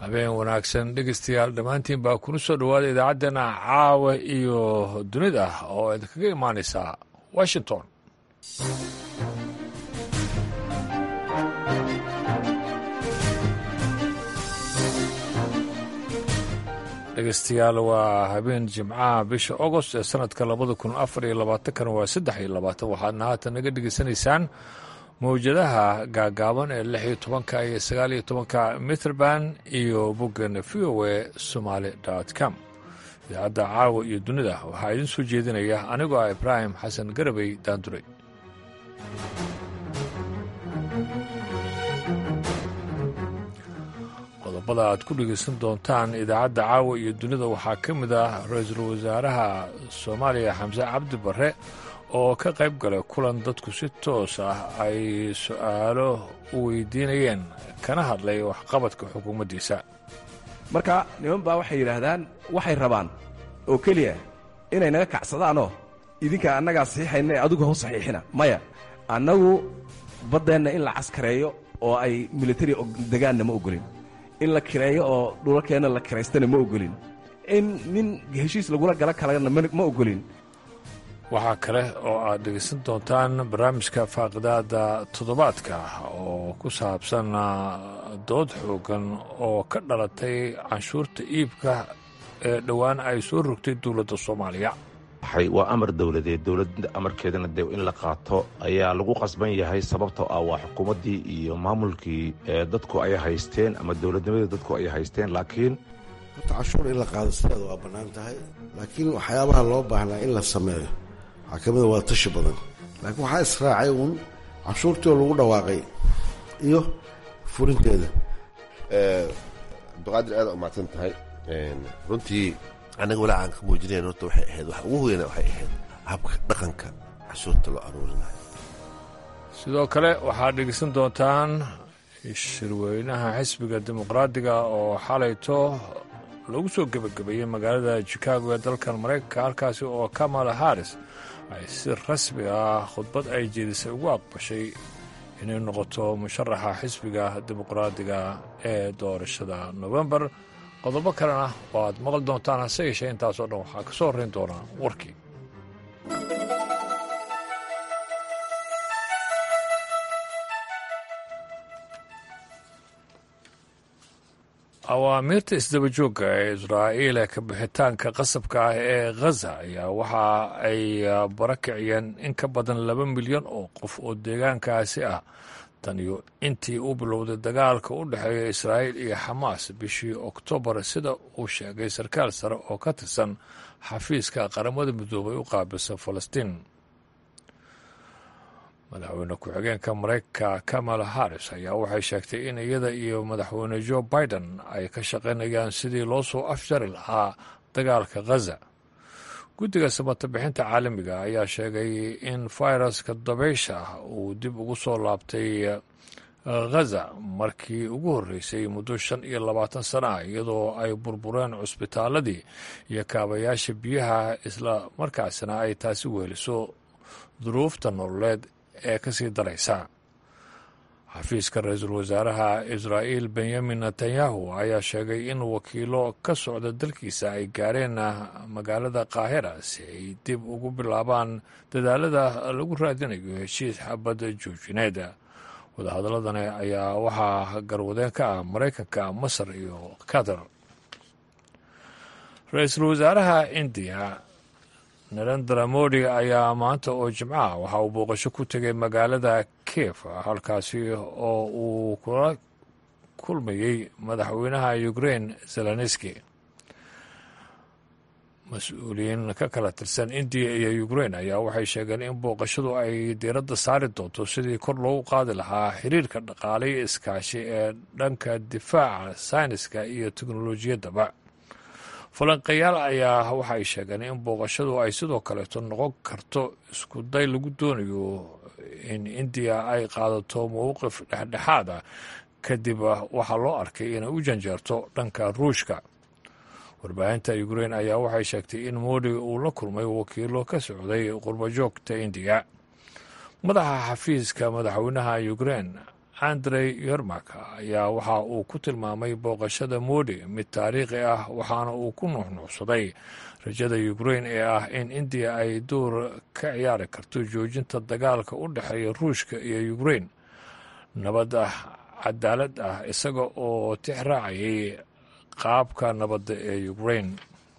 habeen wanaagsan dhegeystayaal dhammaantiin baa kuna soo dhowaada idaacaddeenna caawa iyo dunida oo idinkaga imaanaysa washington dhegeystayaal waa habeen jimcaha bisha agost ee sanadka labada kun afar iyo labaatankana waa saddex iyo labaatan waxaadna haatan naga dhegeysanaysaan mawjadaha gaagaaban ee lix iyo tobanka iyo sagaal iyo tobanka mitrband iyo boggan v o a somaali com idaacadda caawa iyo dunida waxaa idiin soo jeedinaya anigoo ah ibraahim xasan garabey daanduray qodobada aad ku dhegeysan doontaan idaacadda caawa iyo dunida waxaa ka mid ah ra-iisul wasaaraha soomaaliya xamse cabdi barre oo ka qayb galay kulan dadku si toos ah ay su-aalo u weydiinayeen kana hadlay waxqabadka xukuumaddiisa marka niman baa waxay yidhaahdaan waxay rabaan oo keliya inay naga kacsadaanoo idinka annagaa saxiixayna ee adigu hau saxiixina maya annagu baddeenna in la caskareeyo oo ay militari degaanna ma ogolin in la kireeyo oo dhulalkeenna la kiraystana ma ogolin in nin heshiis lagula gala kalena ma ogolin waxaa kale oo aad dhegeysan doontaan barnaamijka faaqidaada toddobaadka oo ku saabsan dood xoogan oo ka dhalatay canshuurta iibka ee dhowaan ay soo rogtay dowladda soomaaliya waa amar dowladeed dowladda amarkeedana dee in la qaato ayaa lagu qasban yahay sababtoo ah waa xukuumaddii iyo maamulkii dadku ay haysteen ama dowladnimadii dadku ay haysteen laakiin horta canshuur in la qaado sideeda waa bannaan tahay laakiin waxyaabaha loo baahnaa in la sameeyo waxaa ka mida waa tashi badan laakiin waxaa israacay uun canshuurtii oo lagu dhawaaqay iyo furinteeda abduqaadir aada umahadsan tahay runtii annaga walaa aan ka muujinayn horta waxay ahayd wax ugu weyna waxay ahayd habka dhaqanka cashuurta loo aruurinayo sidoo kale waxaad dhegeysan doontaan shirweynaha xisbiga dimuqraadiga oo xalayto lagu soo gebagabeeyey magaalada chicago ee dalkan maraykanka halkaasi oo kamala harris ay si rasmi ah khudbad ay jeedisay ugu aqbashay inay noqoto musharaxa xisbiga dimuqraadiga ee doorashada nofembar qodobo kalena oo aad maqli doontaan hase yeeshee intaasoo dhan waxaa ka soo horrayn doonaa warkii awaamiirta isdabajoogga ee israa'iil ee kabixitaanka qasabka ah ee khaza ayaa waxa ay barakiciyeen in ka badan laba milyan oo qof oo deegaankaasi ah tan iyo intii uu bilowday dagaalka u dhexeeya israa'iil iyo xamaas bishii oktoobar sida uu sheegay sarkaal sare oo ka tirsan xafiiska qaramada midoobay u qaabilsan falastiin madaxweyne ku-xigeenka maraykanka kamala harris ayaa waxay sheegtay in iyada iyo madaxweyne joe biden ay ka shaqaynayaan sidii loo soo afjari lahaa dagaalka khaza guddiga samata bixinta caalamiga ayaa sheegay in fayraska dabaysha uu dib ugu soo laabtay khaza markii ugu horreysay muddo shan iyo labaatan sana ah iyadoo ay burbureen cusbitaaladii iyo kaabayaasha biyaha isla markaasina ay taasi weeliso duruufta nololeed ee ka sii daraysa xafiiska ra-iisul wasaaraha israa'iil benyamin netanyahu ayaa sheegay in wakiilo ka socda dalkiisa ay gaareen magaalada qaahira si ay dib ugu bilaabaan dadaalada lagu raadinayo heshiis xabadda joojineed wadahadaladani ayaa waxaa garwadeen ka ah maraykanka masar iyo qatar ra-iisul wasaaraha indiya narendra modi ayaa maanta oo jimcaha waxa uu booqasho ku tegay magaalada kiev halkaasi oo uu kula kulmayey madaxweynaha ukrain zelenski mas-uuliyiin ka kala tirsan indiya iyo ukrain ayaa waxay sheegeen in booqashadu ay diiradda saari doonto sidii kor loogu qaadi lahaa xiriirka dhaqaale iyo iskaashi ee dhanka difaaca sayniska iyo teknolojiyaddaba falanqayaal ayaa waxay sheegeen in booqashadu ay sidoo kaleeto noqon karto isku day lagu doonayo in indiya ay qaadato mowqif dhexdhexaad ah kadib waxaa loo arkay inay u janjeerto dhanka ruushka warbaahinta ukrain ayaa waxay sheegtay in modi uu la kulmay wakiilo ka socday qurbajoogta indiya madaxa xafiiska madaxweynaha ukrain andrey yermak ayaa waxa uu ku tilmaamay booqashada modi mid taariikhi ah waxaana uu ku nuuxnuuxsaday rajada ukrain ee ah in indiya ay door ka ciyaari karto joojinta dagaalka u dhexeeya ruushka iyo ukrain nabad ah cadaalad ah isaga oo tix raacayay qaabka nabadda ee ukrain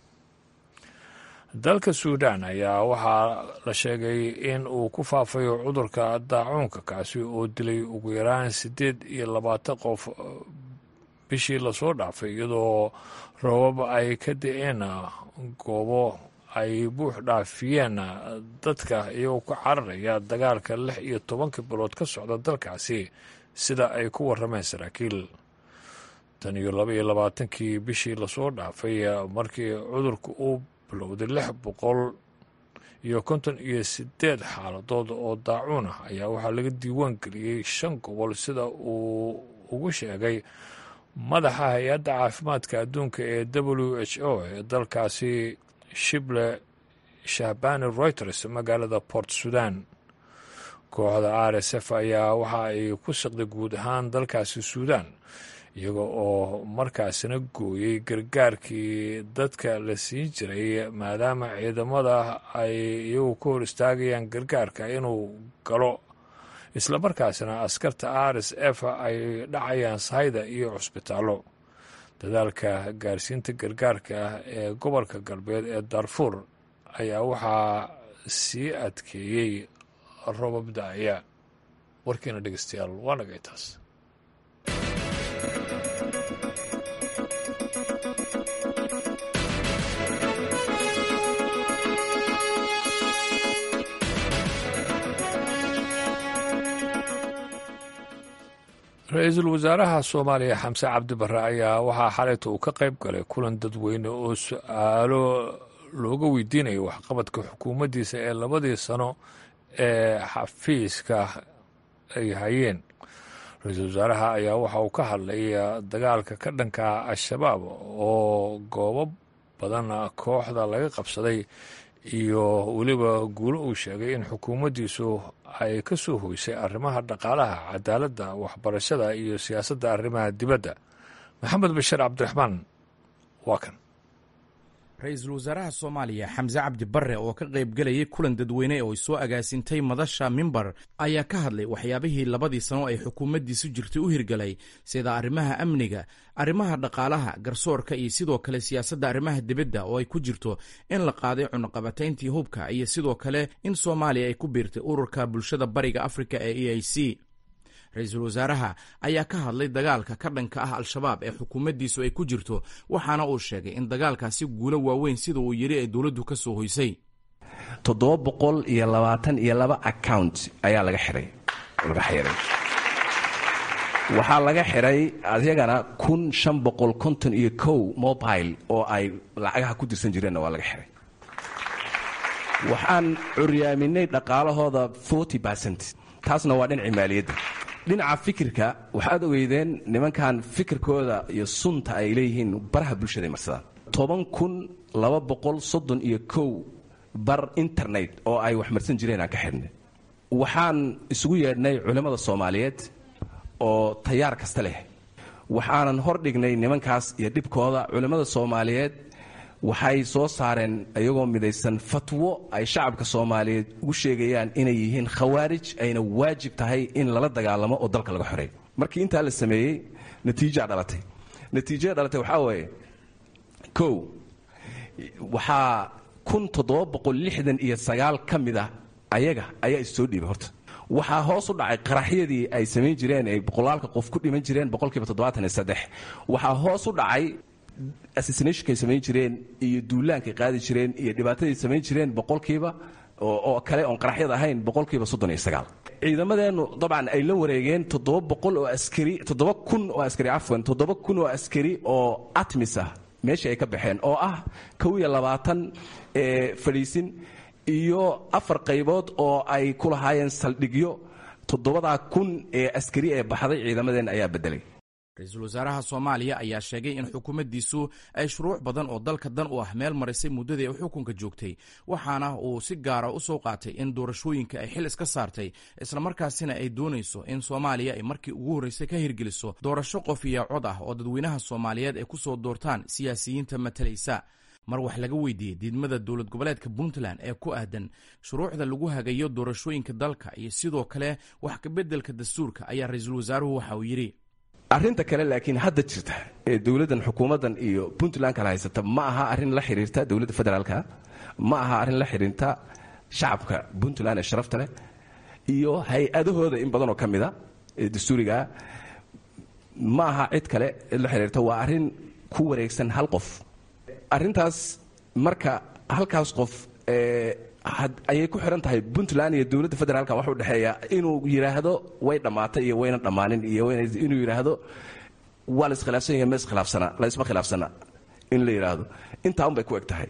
dalka suudaan ayaa waxaa la sheegay in uu ku faafayo cudurka daacuunka kaasi oo dilay ugu yaraan siddeed iyo labaatan qof bishii lasoo dhaafay iyadoo roobab ay ka da-een goobo ay buux dhaafiyeen dadka iyagoo ka cararaya dagaalka lix iyo tobanka bilood ka socda dalkaasi sida ay ku warrameen saraakiil tan iyo laba iyo labaatankii bishii lasoo dhaafay markii cudurka uu bilowday lix boqol iyo konton iyo sideed xaaladood oo daacuun ah ayaa waxaa laga diiwaan geliyey shan gobol sida uu ugu sheegay madaxa hay-adda caafimaadka adduunka ee w h o ee dalkaasi shible shahbani reuters magaalada port sudan kooxda r s f ayaa waxa ay ku siqday guud ahaan dalkaasi suudan iyaga oo markaasina gooyey gargaarkii dadka la siin jiray maadaama ciidamada ay iyagu ka hor istaagayaan gargaarka inuu galo islamarkaasina askarta r s f ay dhacayaan sahayda iyo cusbitaallo dadaalka gaarsiinta gargaarka ah ee gobolka galbeed ee darfuur ayaa waxaa sii adkeeyey robab da-aya warkiina dhegeystayaal waa nagay taas ra-iisul wasaaraha soomaaliya xamse cabdi barre ayaa waxaa xalayta uu ka qayb galay kulan dadweyne oo su-aalo looga weydiinayo waxqabadka xukuumaddiisa ee labadii sano ee xafiiska ay hayeen ra-iisul wasaaraha ayaa waxa uu ka hadlay dagaalka ka dhanka al-shabaab oo goobo badan kooxda laga qabsaday iyo weliba guulo uu sheegay in xukuumaddiisu ay ka soo hoysay arrimaha dhaqaalaha cadaaladda waxbarashada iyo siyaasadda arrimaha dibadda maxamed bashir cabdiraxmaan waa kan ra-iisul wasaaraha soomaaliya xamse cabdi barre oo ka qaybgelayay kulan dadweyne oo ay soo agaasintay madasha mimbar ayaa ka hadlay waxyaabihii labadii sano ay xukuumaddiisu jirtay u hirgalay sida arrimaha amniga arrimaha dhaqaalaha garsoorka iyo sidoo kale siyaasadda arrimaha dibadda oo ay ku jirto in la qaaday cunaqabatayntii hubka iyo sidoo kale in soomaaliya ay ku biirtay ururka bulshada bariga afrika ee e i c ra-iisul wasaaraha ayaa ka hadlay dagaalka ka dhanka ah al-shabaab ee xukuumaddiisu ay ku jirto waxaana uu sheegay in dagaalkaasi guulo waaweyn sida uu yidhi ay dowladdu ka soo hoysay toddoba boqol iyo labaatan iyo laba account ayaa laga xihay laga xiray waxaa laga xiray adyagana kun shan boqol konton iyo kow mobile oo ay lacagaha ku dirsan jireenna waa laga xiray waxaan curyaaminay dhaqaalahooda forty percent taasna waa dhinacii maaliyadda dhinaca fikirka waxaad ogeydeen nimankan fikirkooda iyo sunta ay leeyihiin baraha bulshada marsadaan toban kun laba boqol soddon iyo kow bar internet oo ay wax marsan jireen aan ka xidhnay waxaan isugu yeedhnay culimmada soomaaliyeed oo tayaar kasta leh waxaanan hor dhignay nimankaas iyo dhibkooda culimmada soomaaliyeed waxay soo saareen iyagoo midaysan fatwo ay shacabka soomaaliyeed ugu sheegayaan inay yihiin khawaarij ayna waajib tahay in lala dagaalamo oo dalka laga xoreeyo markii intaa la sameeyey natiijaa dhalatay natiijada dhalatay waxaa waaye kow waxaa kun toddoba boqol lixdan iyo sagaal ka mid ah ayaga ayaa is soo dhiibay horta waxaa hoos u dhacay qaraxyadii ay samayn jireen ay boqolaalka qof ku dhiman jireen boqolkiiba toddobaatan iyo saddex waxaa hoos u dhacay assassinationkay samayn jireen iyo duulaankay qaadi jireen iyo dhibaatadii samayn jireen boqolkiiba oo kale oon qaraxyad ahayn boqolkiiba soddon iyo sagaal ciidamadeennu dabcan ay la wareegeen toddoba boqol oo askari toddoba kun oo askari cafwan toddoba kun oo askari oo atmis ah meeshii ay ka baxeen oo ah kow iyo labaatan ee fadhiisin iyo afar qaybood oo ay ku lahaayeen saldhigyo toddobadaa kun ee askari ee baxday ciidamadeenna ayaa beddelay ra-iisul wasaaraha soomaaliya ayaa sheegay in xukuumaddiisu ay shuruuc badan oo dalka dan u ah meel marisay muddadii ay xukunka joogtay waxaana uu si gaara u soo qaatay in doorashooyinka ay xil iska saartay islamarkaasina ay doonayso in soomaaliya ay markii ugu horreysay ka hirgeliso doorasho qof iyo cod ah oo dadweynaha soomaaliyeed ay ku soo doortaan siyaasiyiinta matalaysa mar wax laga weydiiyey diidmada dowlad goboleedka puntland ee ku aadan shuruucda lagu hagayo doorashooyinka dalka iyo sidoo kale wax kabeddelka dastuurka ayaa ra-iisul wasaaruhu waxa uu yidhi arrinta kale laakiin hadda jirta ee dowladdan xukuumaddan iyo puntland kala haysata ma aha arrin la xiriirta dowladda federaalka ma aha arrin la xiriirta shacabka puntland ee sharafta leh iyo hay-adahooda in badanoo ka mida ee dastuurigaa ma aha cid kale la xiriirta waa arrin ku wareegsan hal qof arrintaas marka halkaas qof ayay ku xihan tahay puntland iyo dowladda federaalka waxa u dhexeeya inuu yidhaahdo way dhammaatay iyo wayna dhammaanin iyo inuu yidhaahdo waa la iskhilaafsan yahay ma iskhilaafsana la isma khilaafsana in la yidhaahdo intaa un bay ku eg tahay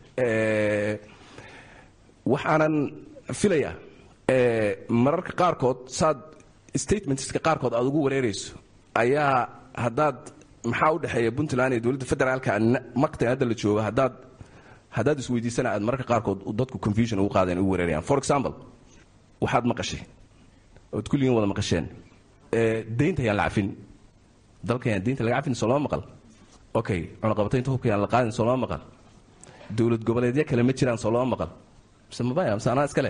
waxaanan filaya mararka qaarkood saad statementska qaarkood aad ugu wareerayso ayaa haddaad maxaa u dhexeeya puntland iyo dowladda federaalka maqtan hadda la joogo haddaad haddaad isweydiisana aad mararka qaarkood dadku confusion ugu qaadeen ugu wareerayaan for example waxaad maqashay ood kulligiin wada maqasheen deynta yaan la cafin dalka yaan deynta laga cafin soo lama maqal okay cunaqabataynta hubka yaan la qaadin soo lama maqal dowlad goboleedyo kale ma jiraan soo lama maqal mise mabaya mise anaa iska leh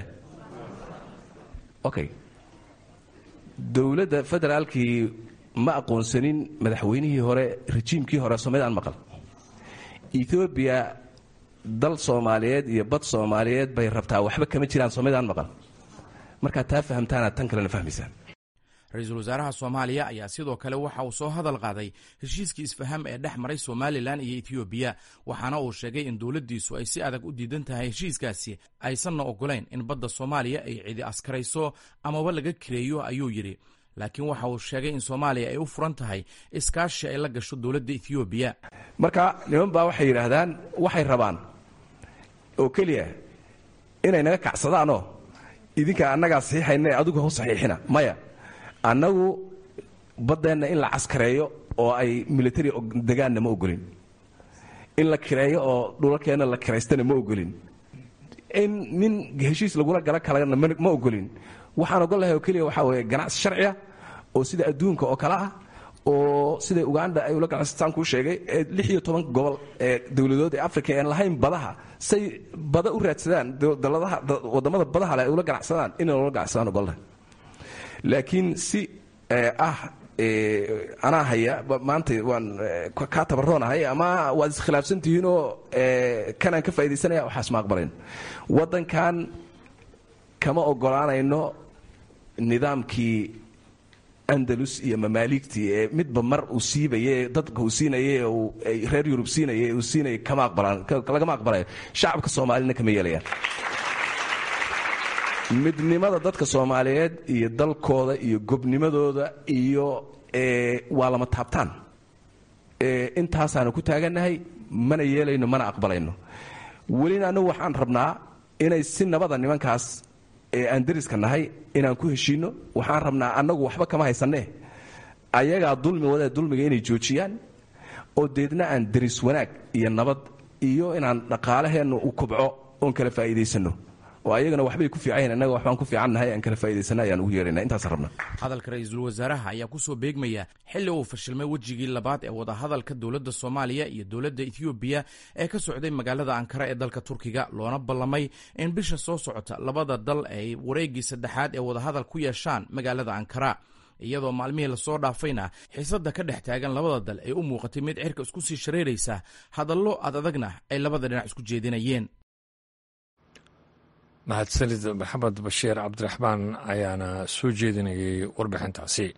okay dowladda federaalkii ma aqoonsanin madaxweynihii hore rejiimkii hore soomaalidaan maqal ethoobiya dal soomaaliyeed iyo bad soomaaliyeed bay rabtaa waxba kama jiraan soomaalidaan maqal markaad taa fahamtaanaad tan kalena fahmaysaan ra-iisul wasaaraha soomaaliya ayaa sidoo kale waxa uu soo hadal qaaday heshiiskii isfaham ee dhex maray somalilan iyo etoobiya waxaana uu sheegay in dowladdiisu ay si adag u diidan tahay heshiiskaasi aysanna ogolayn in badda soomaaliya ay cidi askarayso amaba laga kireeyo ayuu yidhi laakiin waxa uu sheegay in soomaaliya ay u furan tahay iskaashi ay la gasho dowladda etoobiya marka niman baa waxay yidhaahdaan waxay rabaan oo keliya inay naga kacsadaanoo idinka annagaa saxiixayna ee adigu hau saxiixina maya annagu baddeenna in la caskareeyo oo ay military degaanna ma ogolin in la kireeyo oo dhulalkeenna la kiraystana ma ogolin in nin heshiis lagula gala kalena ma ogolin waxaan ogol lahay oo keliya waxaa weeye ganacsi sharciya oo sida adduunka oo kale ah oo sida uganda ay ula ganacsataan kuu sheegay ee lix iyo toban gobol ee dowladood ee africa aan lahayn badaha say bada u raadsadaan daladaha waddamada badaha leh ay ula ganacsadaan inay ula ganacsadaan ogolnahay laakiin si ah anaa haya maanta waan kaa tabaroonahay ama waad iskhilaafsan tihiinoo kanaan ka faa'idaysanaya waxaas ma aqbalayn waddankan kama ogolaanayno nidaamkii andalus iyo mamaaligtii ee midba mar uu siibaye dadka uu siinayay reer yurub siinaya uu siinaya kama aqbalaan lagama aqbalayo shacabka soomaalina kama yeelayaan midnimada dadka soomaaliyeed iyo dalkooda iyo gobnimadooda iyo waa lama taabtaan intaasaanu ku taagannahay mana yeelayno mana aqbalayno welina annagu waxaan rabnaa inay si nabada nimankaas ee aan dariska nahay inaan ku heshiinno waxaan rabnaa annagu waxba kama haysanne ayagaa dulmi wadee dulmiga inay joojiyaan oo deedna aan daris wanaag iyo nabad iyo inaan dhaqaalaheennu u kobco oon kala faa'iidaysanno oo ayagana waxbay ku fiican yahin annaga waxbaan ku fiicannahay aan kala faa'idaysana ayaan ugu yeerayna intaasaan rabnaa hadalka ra-iisul wasaaraha ayaa ku soo beegmaya xilli uu fashilmay wejigii labaad ee wadahadalka dowladda soomaaliya iyo dowladda etoobiya ee ka socday magaalada ankara ee dalka turkiga loona ballamay in bisha soo socota labada dal ay wareeggii saddexaad ee wadahadal ku yeeshaan magaalada ankara iyadoo maalmihii lasoo dhaafayna xiisadda ka dhex taagan labada dal ay u muuqatay mid cirka isku sii shareeraysa hadallo ad adagna ay labada dhinac isku jeedinayeen mahadsanid maxamed bashiir cabdiraxmaan ayaana soo jeedinayay warbixintaasi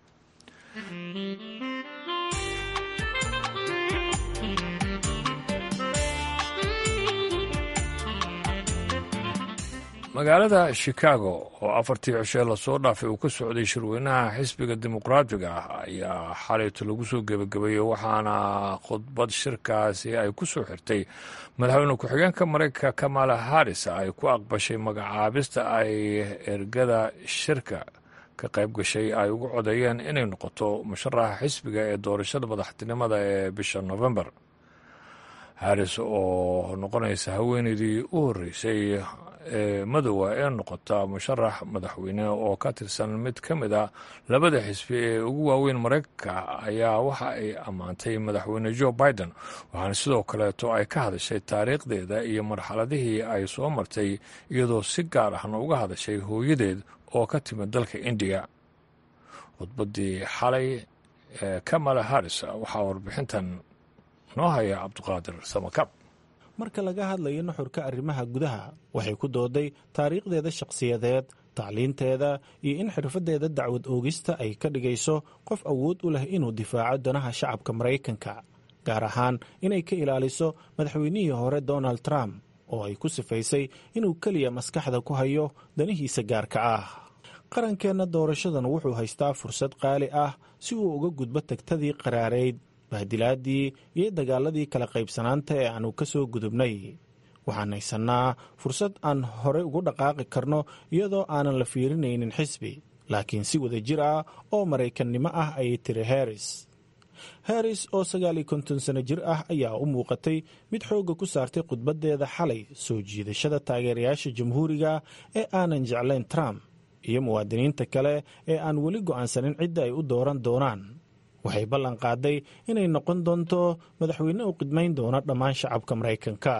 magaalada chicago oo afartii cishee lasoo dhaafay uu ka socday shirweynaha xisbiga dimuqraatiga ah ayaa xalayto lagu soo gebagabeeyey waxaana khudbad shirkaasi ay ku soo xirtay madaxweyne ku-xigeenka mareykanka kamala harris ay ku aqbashay magacaabista ay ergada shirka ka qayb gashay ay ugu codeeyeen inay noqoto musharaxa xisbiga ee doorashada madaxtinimada ee bisha november haris oo noqonaysa haweeneydii u horreysay ee madowa ee noqota musharax madaxweyne oo ka tirsan mid ka mid a labada xisbi ee ugu waaweyn maraykanka ayaa waxa ay ammaantay madaxweyne joe biden waxaana sidoo kaleeto ay ka hadashay taariikhdeeda iyo marxaladihii ay soo martay iyadoo si gaar ahna uga hadashay hooyadeed oo ka timid dalka indiya khudbaddii xalay ee kamala haris waxaa warbixintan noo haya cabdiqaadir samakab marka laga hadlayo nuxurka arrimaha gudaha waxay ku dooday taariikhdeeda shakhsiyadeed tacliinteeda iyo in xirfaddeeda dacwad oogista ay ka dhigayso qof awood u leh inuu difaaco danaha shacabka maraykanka gaar ahaan inay ka ilaaliso madaxweynihii hore donald trump oo ay ku sifaysay inuu keliya maskaxda ku hayo danihiisa gaarka ah qarankeenna doorashadan wuxuu haystaa fursad qaali ah si uu uga gudbo tagtadii qaraareyd bahdilaadii iyo dagaaladii kala qaybsanaanta ee aanu ka soo gudubnay waxaan haysannaa fursad aan horey ugu dhaqaaqi karno iyadoo aanan la fiirinaynin xisbi laakiin si wada jir ah oo maraykannimo ah ayay tiri harris harris oo sagaal iyo konton sano jir ah ayaa u muuqatay mid xoogga ku saartay khudbaddeeda xalay soo jiidashada taageerayaasha jamhuuriga ee aanan jeclayn trump iyo muwaadiniinta kale ee aan weli go'aansanin cidda ay u dooran doonaan waxay ballan qaaday inay noqon doonto madaxweyne u qidmayn doona dhammaan shacabka maraykanka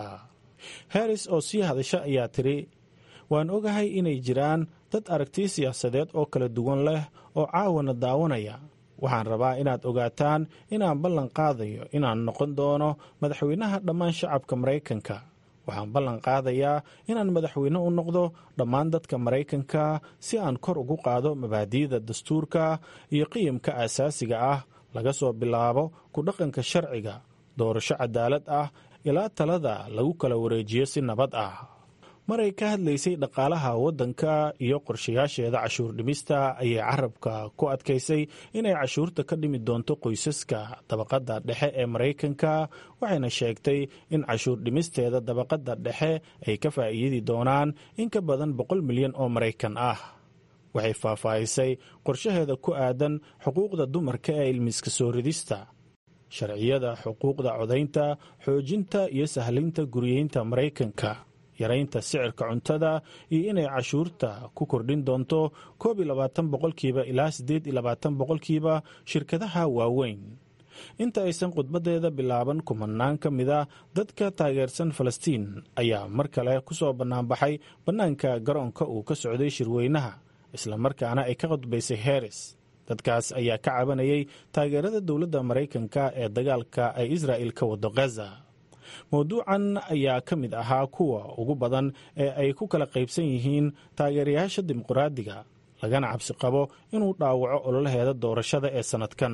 harris oo sii hadasha ayaa tidhi waan ogahay inay jiraan dad aragti siyaasadeed oo kala duwan leh oo caawana daawanaya waxaan rabaa inaad ogaataan inaan ballan qaadayo inaan noqon doono madaxweynaha dhammaan shacabka maraykanka waxaan ballan qaadayaa inaan madaxweyne u noqdo dhammaan dadka maraykanka si aan kor ugu qaado mabaadi'da dastuurka iyo qiyamka aasaasiga ah laga soo bilaabo ku dhaqanka sharciga doorasho cadaalad ah ilaa talada lagu kala wareejiyo si nabad ah maray ka hadlaysay dhaqaalaha waddanka iyo qorshayaasheeda cashuur dhimista ayay carabka ku adkaysay inay cashuurta ka dhimi doonto qoysaska dabaqadda dhexe ee maraykanka waxayna sheegtay in cashuur dhimisteeda dabaqadda dhexe ay ka faa'iidi doonaan in ka badan boqol milyan oo maraykan ah waxay faahfaahisay qorshaheeda ku aadan xuquuqda dumarka ee ilmiska soo ridista sharciyada xuquuqda codaynta xoojinta iyo sahlinta guriyeynta maraykanka yaraynta sicirka cuntada iyo inay cashuurta ku kordhin doonto koob iyo labaatan boqolkiiba ilaa siddeed iyo labaatan boqolkiiba shirkadaha waaweyn inta aysan khudbaddeeda bilaaban kumanaan ka mida dadka taageersan falastiin ayaa mar kale ku soo bannaanbaxay bannaanka garoonka uu ka socday shirweynaha islamarkaana ay ka khudbaysay heris dadkaas ayaa ka cabanayay taageerada dowladda maraykanka ee dagaalka ay israa'il ka wado khaza mowduucan ayaa ka mid ahaa kuwa ugu badan ee ay ku kala qaybsan yihiin taageerayaasha dimuqraadiga lagana cabsi qabo inuu dhaawaco ololaheeda doorashada ee sannadkan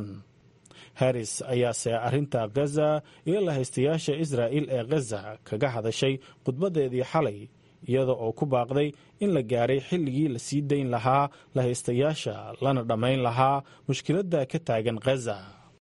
harris ayaase arrinta khaza iyo lahaystayaasha israa'il ee khaza kaga hadashay khudbaddeedii xalay iyada oo ku baaqday in la gaaray xilligii la sii dayn lahaa lahaystayaasha lana dhammayn lahaa mushkiladda ka taagan khaza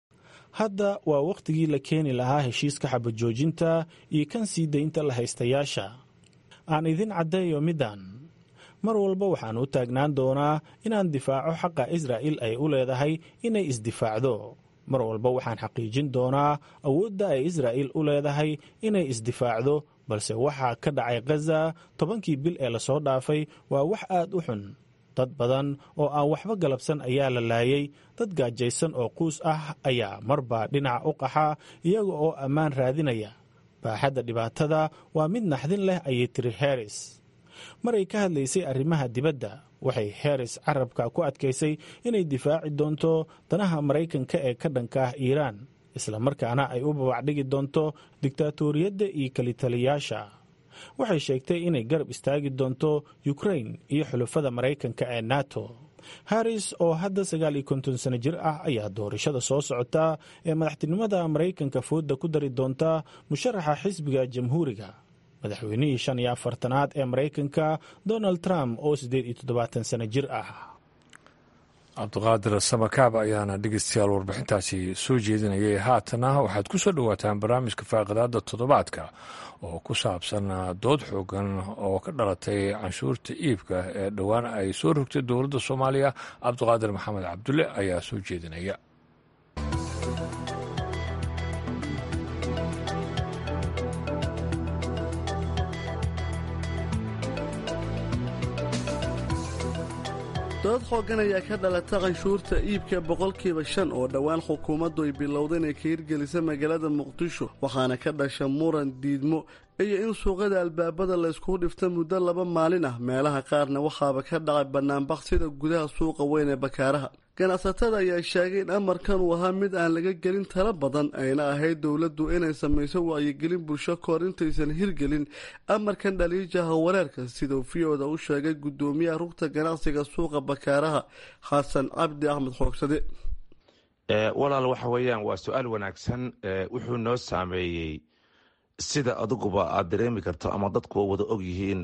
hadda waa wakhtigii la keeni lahaa heshiiska xabajoojinta iyo kan sii daynta lahaystayaasha aan idin caddeeyo middan mar walba waxaan u taagnaan doonaa inaan difaaco xaqa israa'il ay u leedahay inay isdifaacdo mar walba waxaan xaqiijin doonaa awoodda ay israa'il u leedahay inay isdifaacdo balse waxaa ka dhacay khaza tobankii bil ee lasoo dhaafay waa wax aad u xun dad badan oo aan waxba galabsan ayaa la laayay dad gaajaysan oo quus ah ayaa marba dhinaca u qaxa iyaga oo ammaan raadinaya baaxadda dhibaatada waa mid naxdin leh ayay tiri harris maray ka hadlaysay arrimaha dibadda waxay harris carabka ku adkaysay inay difaaci doonto danaha maraykanka ee ka dhanka ah iiraan islamarkaana ay u babacdhigi doonto diktaatoriyadda iyo kelitaliyaasha waxay sheegtay inay garab istaagi doonto ukrain iyo xulafada maraykanka ee nato harris oo hadda sagaal iyo konton sano jir ah ayaa doorashada soo socota ee madaxtinimada maraykanka fooda ku dari doonta musharaxa xisbiga jamhuuriga madaxweynihii shan iyo afartanaad ee maraykanka donald trump oo siddeed iyo toddobaatan sano jir ah cabdiqaadir samakaab ayaana dhegeystayaal warbixintaasi soo jeedinayay haatana waxaad ku soo dhowaataan barnaamijka faaqidaada toddobaadka oo ku saabsan dood xoogan oo ka dhalatay canshuurta iibka ee dhowaan ay soo rogtay dowladda soomaaliya cabdiqaadir maxamed cabdulle ayaa soo jeedinaya dood xoogan ayaa ka dhalata canshuurta iibka boqolkiiba shan oo dhowaan xukuumaddu ay bilowday inay ka hirgelisa magaalada muqdisho waxaana ka dhasha muran diidmo iyo in suuqada albaabada layskugu dhifta muddo laba maalin ah meelaha qaarna waxaaba ka dhacay banaanbaq sida gudaha suuqa weyn ee bakaaraha ganacsatada ayaa sheegay in amarkan uu ahaa mid aan laga gelin tala badan ayna ahayd dowladdu inay samayso wacyigelin bulsho kahor intaysan hirgelin amarkan dhaliijaha wareerka sidau v-oda u sheegay guddoomiyaha rugta ganacsiga suuqa bakaaraha xasan cabdi axmed xoogsade walaal waxa weeyaan waa su-aal wanaagsan wuxuu noo saameeyey sida adiguba aad dareemi karto ama dadku wada og yihiin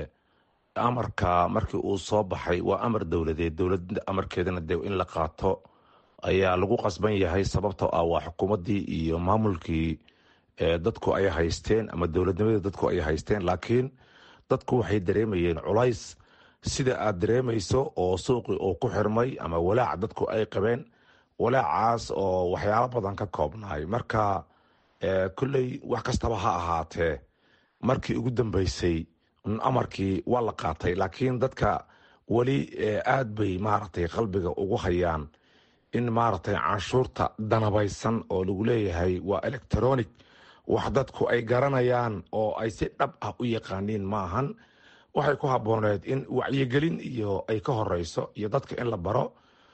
amarka markii uu soo baxay waa amar dowladeed dowlada amarkeedana de in la qaato ayaa lagu qasban yahay sababtoo ah waa xukuumaddii iyo maamulkii dadku ay haysteen ama dowladnimadii dadku ay haysteen laakiin dadku waxay dareemayeen culays sida aad dareemayso oo suuqii uu ku xirmay ama walaac dadku ay qabeen walaacaas oo waxyaalo badan ka koobnaay marka kolley wax kastaba ha ahaatee markii ugu dambeysay amarkii waa la qaatay laakiin dadka weli aad bay maaragtay qalbiga ugu hayaan in maaragtay canshuurta danabaysan oo lagu leeyahay waa electronic wax dadku ay garanayaan oo ay si dhab ah u yaqaaniin maahan waxay ku habbooneed in wacyigelin iyo ay ka horeyso iyo dadka in la baro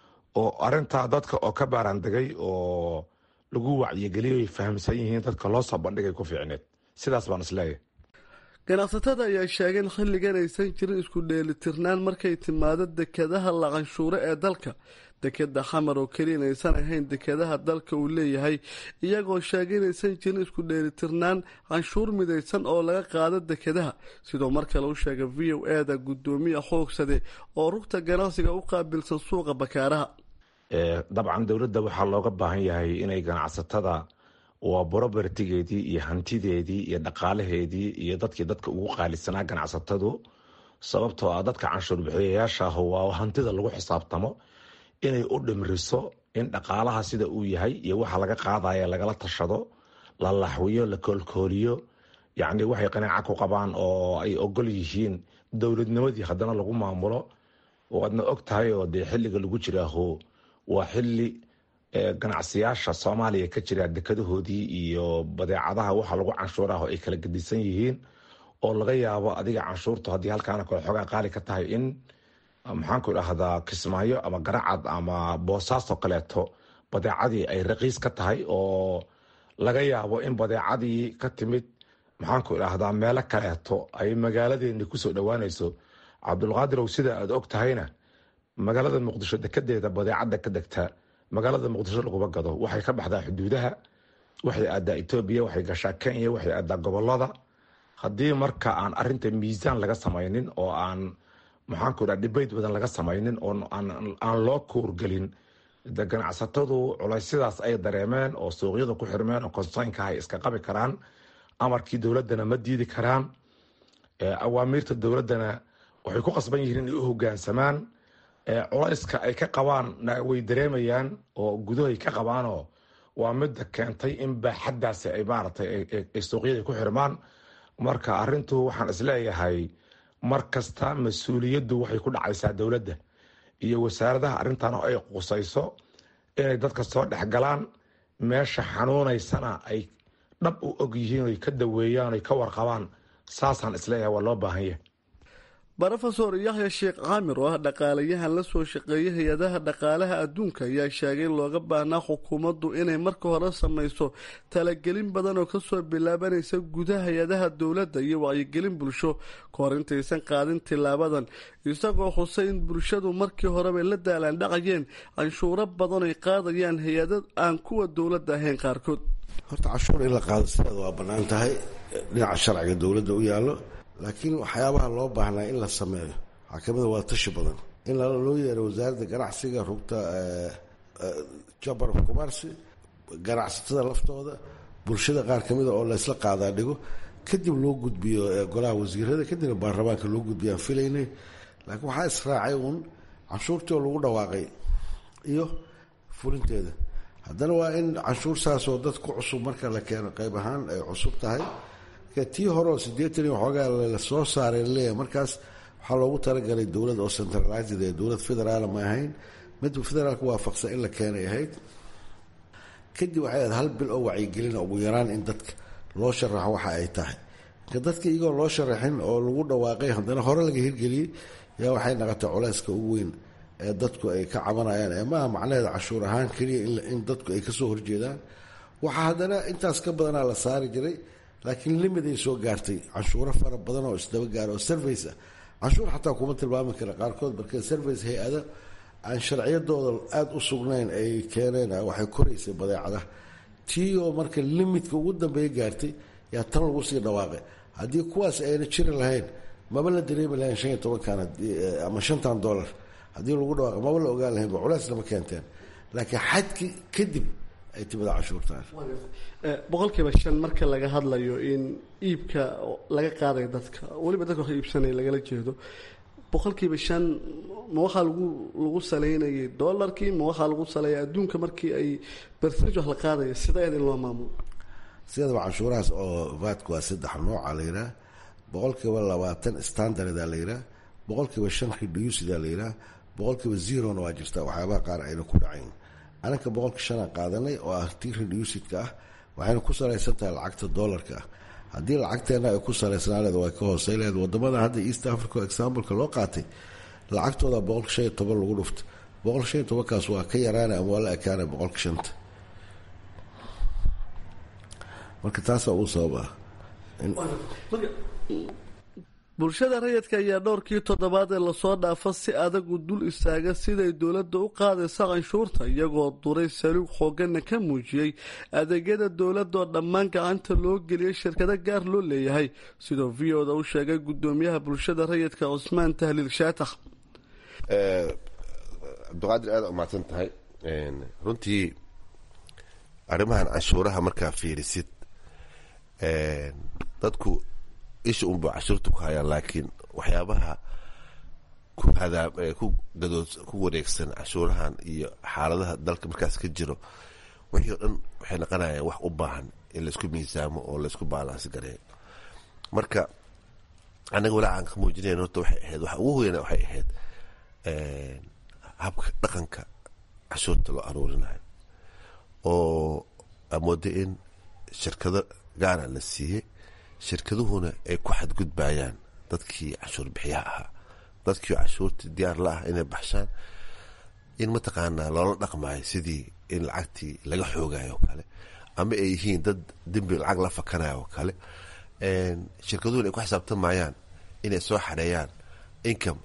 oo arintaa dadka oo ka baaraandegay oo lagu wacyigeliyo ay fahamsan yihiin dadka loo soo bandhigay ku fiicneed sidaas baan isleeyahay ganacsatada ayaa sheegay in xilligan aysan jirin isku dheelitirnaan markay timaado dekadaha la canshuuro ee dalka dekeda xamar oo keliya inaysan ahayn dekadaha dalka uu leeyahay iyagoo sheegay inaysan jirin isku dheelitirnaan canshuur midaysan oo laga qaado dekadaha sidoo mar kale u sheegay v o e da guddoomiya xoogsade oo rugta ganacsiga u qaabilsan suuqa bakaaraha dabcan dowladda waxaa looga baahan yahay inay ganacsatada waa borobertigeedii iyo hantideedii iyo dhaqaalaheedii iyo dadkii dadka ugu qaalisanaa ganacsatadu sababtoo ah dadka canshuur bixiyayaashaah waa hantida lagu xisaabtamo inay u dhimriso in dhaqaalaha sida uu yahay iyo waxa laga qaadaya lagala tashado la laxwiyo la koolkooliyo yacni waxay qanaaca ku qabaan oo ay ogol yihiin dowladnimadii haddana lagu maamulo waadna og tahay oo dee xilliga lagu jiraaho waa xili ganacsiyaasha soomaaliya ka jira dekadahoodii iyo badeecadaha waxa lagu canshuuraho ay kala gedisan yihiin oo laga yaabo adiga canshuurtu haddii halkaana kale xoogaa qaali ka tahay in maxaanku idhaahdaa kismaayo ama garacad ama boosaaso kaleeto badeecadii ay raqiis ka tahay oo laga yaabo in badeecadii ka timid maxaanku idhaahdaa meelo kaleeto ay magaaladeeni kusoo dhowaanayso cabdulqaadirow sida aad og tahayna magaalada muqdisho dekedeeda badeecada ka degta magaalada muqdisho laguma gado waxay ka baxdaa xuduudaha waxay aadaa etoobiya waxay gashaa kenya waxay aadaa gobolada haddii marka aan arinta miisaan laga samaynin oo aan maxaanku idhaha dibeyt badan laga samaynin oo aan loo kuurgelin de ganacsatadu culaysyadaas ay dareemeen oo suuqyada ku xirmeen oo konsaynka ay iska qabi karaan amarkii dowladana ma diidi karaan awaamiirta dowladana waxay ku qasban yihiin inay u hogaansamaan culayska ay ka qabaan way dareemayaan oo gudahay ka qabaanoo waa midda keentay in baaxaddaasi ay maaragtay ay suuqyada ku xirmaan marka arintu waxaan isleeyahay mar kasta mas-uuliyaddu waxay ku dhacaysaa dowladda iyo wasaaradaha arrintan oo ay qusayso inay dadka soo dhexgalaan meesha xanuunaysana ay dhab u og yihiin oy ka daweeyaan oy ka warqabaan saasaan isleeyahay waa loo baahan yahay rofesor yaxya sheekh caamir oo ah dhaqaalayahan la soo shaqeeyay hay-adaha dhaqaalaha adduunka ayaa sheegay in looga baahnaa xukuumaddu inay marka hore samayso talagelin badan oo kasoo bilaabanaysa gudaha hay-adaha dowladda iyo wacyigelin bulsho kahor intaysan qaadin tilaabadan isagoo xusay in bulshadu markii horeba la daalaandhacayeen canshuuro badan ay qaadayaan hay-ada aan kuwa dowladda ahayn qaarkood horta canshuur in la qaado sideeda waa bannaan tahay dhinaca sharciga dowladda u yaallo laakiin waxyaabaha loo baahnaa in la sameeyo waxaa kamida waa tashi badan in loo yeero wasaaradda ganacsiga rugta chamber of commerce ganacsatada laftooda bulshada qaar ka mida oo laysla qaadaa dhigo kadib loo gudbiyo golaha wasiirada kadibna baarlamaanka loo gudbiyo aan filaynay laakiin waxaa israacay uun canshuurtii oo lagu dhawaaqay iyo fulinteeda haddana waa in canshuur saasoo dad ku cusub marka la keeno qayb ahaan ay cusub tahay tii hore oo siddeetan iyo waxoogaa lasoo saaray laleeyahay markaas waxaa loogu talagalay dowlad oo centralized ee dowlad federaala ma ahayn mid federaalka waafaqsan in la keenay ahayd kadib waxay ahayd hal bil oo wacyigelina ugu yaraan in dadka loo sharaxo waxa ay tahay marka dadka iyagoo loo sharaxin oo lagu dhawaaqay haddana hore laga hirgeliyey yaa waxay naqotay culeyska ugu weyn ee dadku ay ka cabanayaan ee maaha macnaheeda cashuur ahaan keliya in dadku ay kasoo horjeedaan waxaa haddana intaas ka badanaa la saari jiray laakiin limid ay soo gaartay canshuuro fara badan oo isdaba gaara oo service ah canshuur xataa kuma tilmaami kara qaarkood marka service hay-ada aan sharciyadooda aada u sugnayn ay keeneen waxay koraysay badeecadaha tii oo marka limidka ugu dambeeya gaartay yaa tan lagu sii dhawaaqay haddii kuwaas ayna jiri lahayn maba la dareemi lahayn shan iyo tobankan ama shantan dollar haddii lagu dhawaaqo maba la ogaan lahayn ba culeys lama keenteen laakiin xadki kadib ay timida cashuurtaan boqolkiiba shan marka laga hadlayo in iibka laga qaadayo dadka weliba dadka wax iibsanaya lagala jeedo boqolkiiba shan ma waxaa lagu lagu saleynayay dolarkii ma waxaa lagu saleeya adduunka markii ay bercentage wax la qaadaya sideed in loo maamulo sidaba canshuurahaas oo vaadka waa saddex nooca la yidhaah boqolkiiba labaatan standarda la yidhaah boqolkiiba shan reducida la yidhaah boqolkiiba zerona waa jirta waxyaabaha qaar ayna ku dhacayn anaka boqolka shanaan qaadanay oo ah tii reducidka ah waxayna ku salaysan tahay lacagta dolarka ah haddii lacagteena ay ku salaysnaa leed way ka hoosey leed wadamada hadda east africa exampleka loo qaatay lacagtooda boqolka shan iyo toban lagu dhufta boqolka shan iyo tobankaas waa ka yaraana ama waa la ekaana boqolka shanta marka taasaa uu sabab ah bulshada rayidka ayaa dhowrkii toddobaad ee lasoo dhaafa si adagu dul istaaga siday dowladda u qaadaysa canshuurta iyagoo duray saluug xooggana ka muujiyey adeegyada dowladdaoo dhammaan gacanta loo geliyay shirkado gaar loo leeyahay sidoo v oda u sheegay gudoomiyaha bulshada rayidka cusmaan tahliil shaatax cabdiqaadir aada umahadsan tahay runtii arrimahan canshuuraha markaa fiirisid dadku isha unba cashuurta ku hayaan laakiin waxyaabaha ku hadaab ku gadood ku wareegsan cashuurahan iyo xaaladaha dalka markaas ka jiro wixii o dhan waxay naqonayaan wax u baahan in laysku miisaamo oo laysku baalaansi gareeyo marka annaga walaacan ka muujinayn horta waxay ahayd waxa ugu weyna waxay ahayd habka dhaqanka cashuurta loo aruurinayo oo amooda in shirkado gaara la siiyey shirkaduhuna ay ku xadgudbayaan dadkii cashuur bixiyaha ahaa dadkii cashuurta diyaar la ah inay baxshaan in mataqaanaa loola dhaqmayo sidii in lacagtii laga xoogayo oo kale ama ay yihiin dad dembi lacag la fakanayo oo kale shirkaduhuna ay ku xisaabtamayaan inay soo xareeyaan income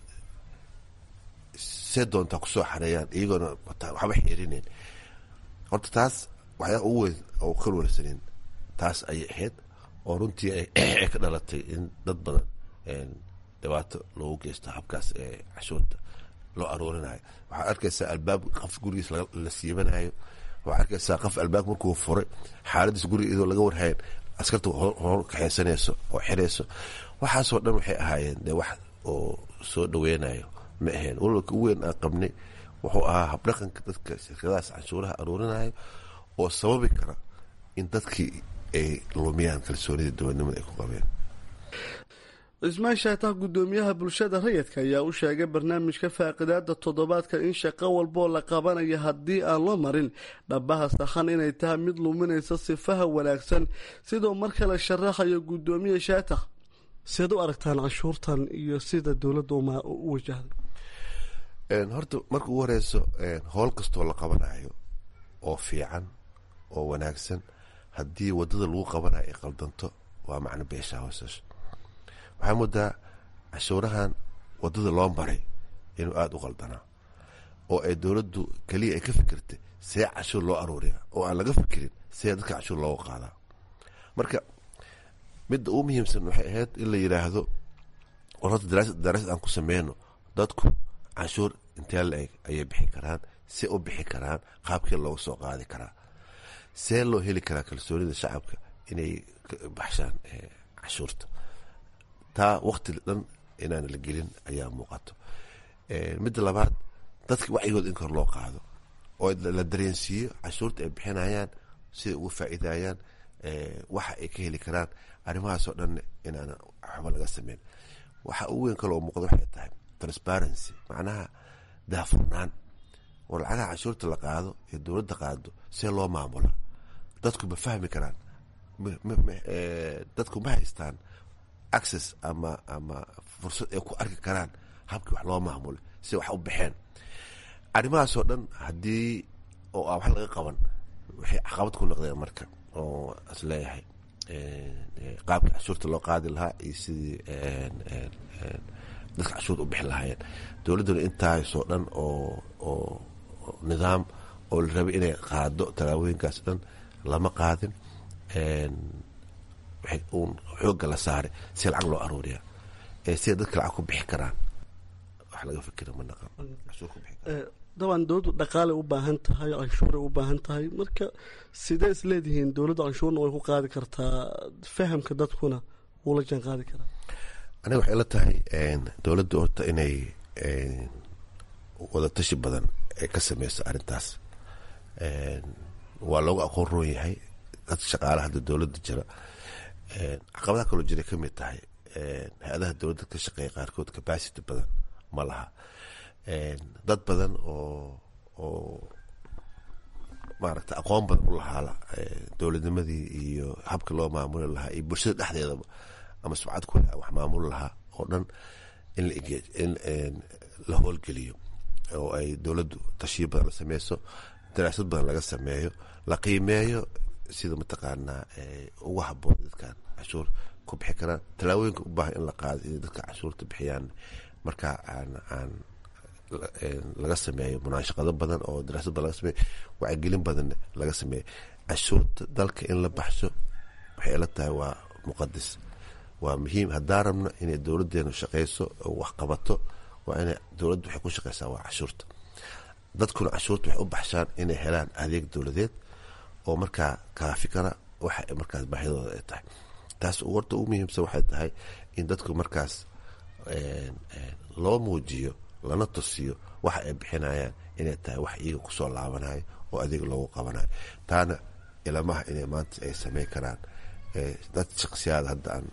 see doontaa kusoo xareeyaan iyagoona waxba xiirinayn horta taas waxyaa ugu weyn oo ka warsanin taas ayay ahayd oo runtii ay ka dhalatay in dad badan dhibaato loogu geysto habkaas ee cashuurta loo aruurinayo waxaad arkaysaa albaab qof gurigiis la siibanayo waxaad arkaysaa qof albaab markuu furay xaaladiis guriga iyadoo laga warhayn askarta hor kaxeysanayso oo xirayso waxaasoo dhan waxay ahaayeen dee wax oo soo dhaweynayo ma ahayn walwalka ugu weyn aan qabnay wuxuu ahaa habdhaqanka dadka shirkadahaas canshuuraha aruurinayo oo sababi kara in dadkii ay lumiyaan kalsoonida dowladnimada ay ku qabeen cismaan shaatax gudoomiyaha bulshada rayidka ayaa u sheegay barnaamijka faaqidaada toddobaadka in shaqo walboo la qabanayo haddii aan loo marin dhabaha saxan inay tahay mid luminaysa sifaha wanaagsan sidoo mar kale sharaxayo gudoomiye shaatax seed u aragtaan canshuurtan iyo sida dowladda u wajahday horta marka ugu horeyso howl kastoo la qabanayo oo fiican oo wanaagsan haddii wadada lagu qabanayo ay qaldanto waa macno beesha hoosasho waxaa moodaa cashuurahan wadada loo maray inuu aada u qaldanaa oo ay dowladdu keliya ay ka fikirtay see cashuur loo aruuriya oo aan laga fikirin see dadka cashuur looga qaadaa marka midda ugu muhiimsan waxay ahayd in la yidhaahdo war horta daraasad aan ku sameyno dadku canshuur intee la-eg ayay bixi karaan see u bixi karaan qaabkii loogu soo qaadi karaa see loo heli karaa kalsoonida shacabka inay baxshaan canshuurta taa wakti dhan inaan la gelin ayaa muuqato midda labaad dadka wacyigood in kor loo qaado oo la dareensiiyo canshuurta ay bixinayaan siday uga faa'iidayaan waxa ay ka heli karaan arrimahaasoo dhan inaan waxba laga sameyn waxa ugu weyn kaloo muuqda waxay tahay transparency macnaha daafurnaan oo lacagaha canshuurta la qaado ee dowladda qaado see loo maamula dadku ma fahmi karaan dadku ma haystaan access ama ama fursad ay ku arki karaan habkii wax loo maamulay si wax u baxeen arrimahaasoo dhan haddii oo aan wax laga qaban waxay caqabad ku noqdeen marka oo is leeyahay qaabka canshuurta loo qaadi lahaa iyo sidii dadka canshuurta u bixi lahaayeen dowladduna intaasoo dhan oo oo nidaam oo la rabay inay qaado tallaabooyinkaas dhan lama qaadin waxay uun xoogga la saaray si lacag loo aruuriya siday dadka lacag ku bixi karaan wax laga fikira ma naqan canshuur ku bixi karaan dabcan dowladdu dhaqaale u baahan tahay canshuuray u baahan tahay marka sidee is leedihiin dowladda canshuurna way ku qaadi kartaa fahamka dadkuna wuu la jaan qaadi karaa aniga waxay la tahay dowladda horta inay wadatashi badan ay ka sameyso arrintaas waa loogu aqoon roon yahay dad shaqaala hadda dowladda jira caqabadaha kaloo jiray ka mid tahay hay-adaha dowladda ka shaqeeya qaarkood capacity badan ma laha dad badan oo oo maaragta aqoon badan u lahaala dowladnimadii iyo habka loo maamuli lahaa iyo bulshada dhexdeedaba ama subcad ku wax maamuli lahaa oo dhan in in la howlgeliyo oo ay dowladdu tashiyo badan la sameyso daraasad badan laga sameeyo la qiimeeyo sida mataqaanaa ugu haboon dadkan cashuur ku bixi karaan tallaabooyinka u baahan in la qaado inay dadka cashuurta bixiyaan markaa aan aan laga sameeyo munaashaqado badan oo daraasad badan laga sameeyo wacyigelin badan laga sameeyo cashuurta dalka in la baxsho waxay ila tahay waa muqadis waa muhiim haddaan rabno inay dowladeenu shaqeyso oo wax qabato waa inay dowladdu waxay ku shaqeysaa waa cashuurta dadkuna cashuurta waxay u baxshaan inay helaan adeeg dowladeed oo markaa kaafi kara waxa markaas baahidooda ay tahay taas warta ugu muhiimsan waxay tahay in dadku markaas loo muujiyo lana tusiyo waxa ay bixinayaan inay tahay wax iyaga kusoo laabanayo oo adeeg loogu qabanayo taana ilamaha inay maanta ay sameyn karaan dad shaksiyaad hadda aan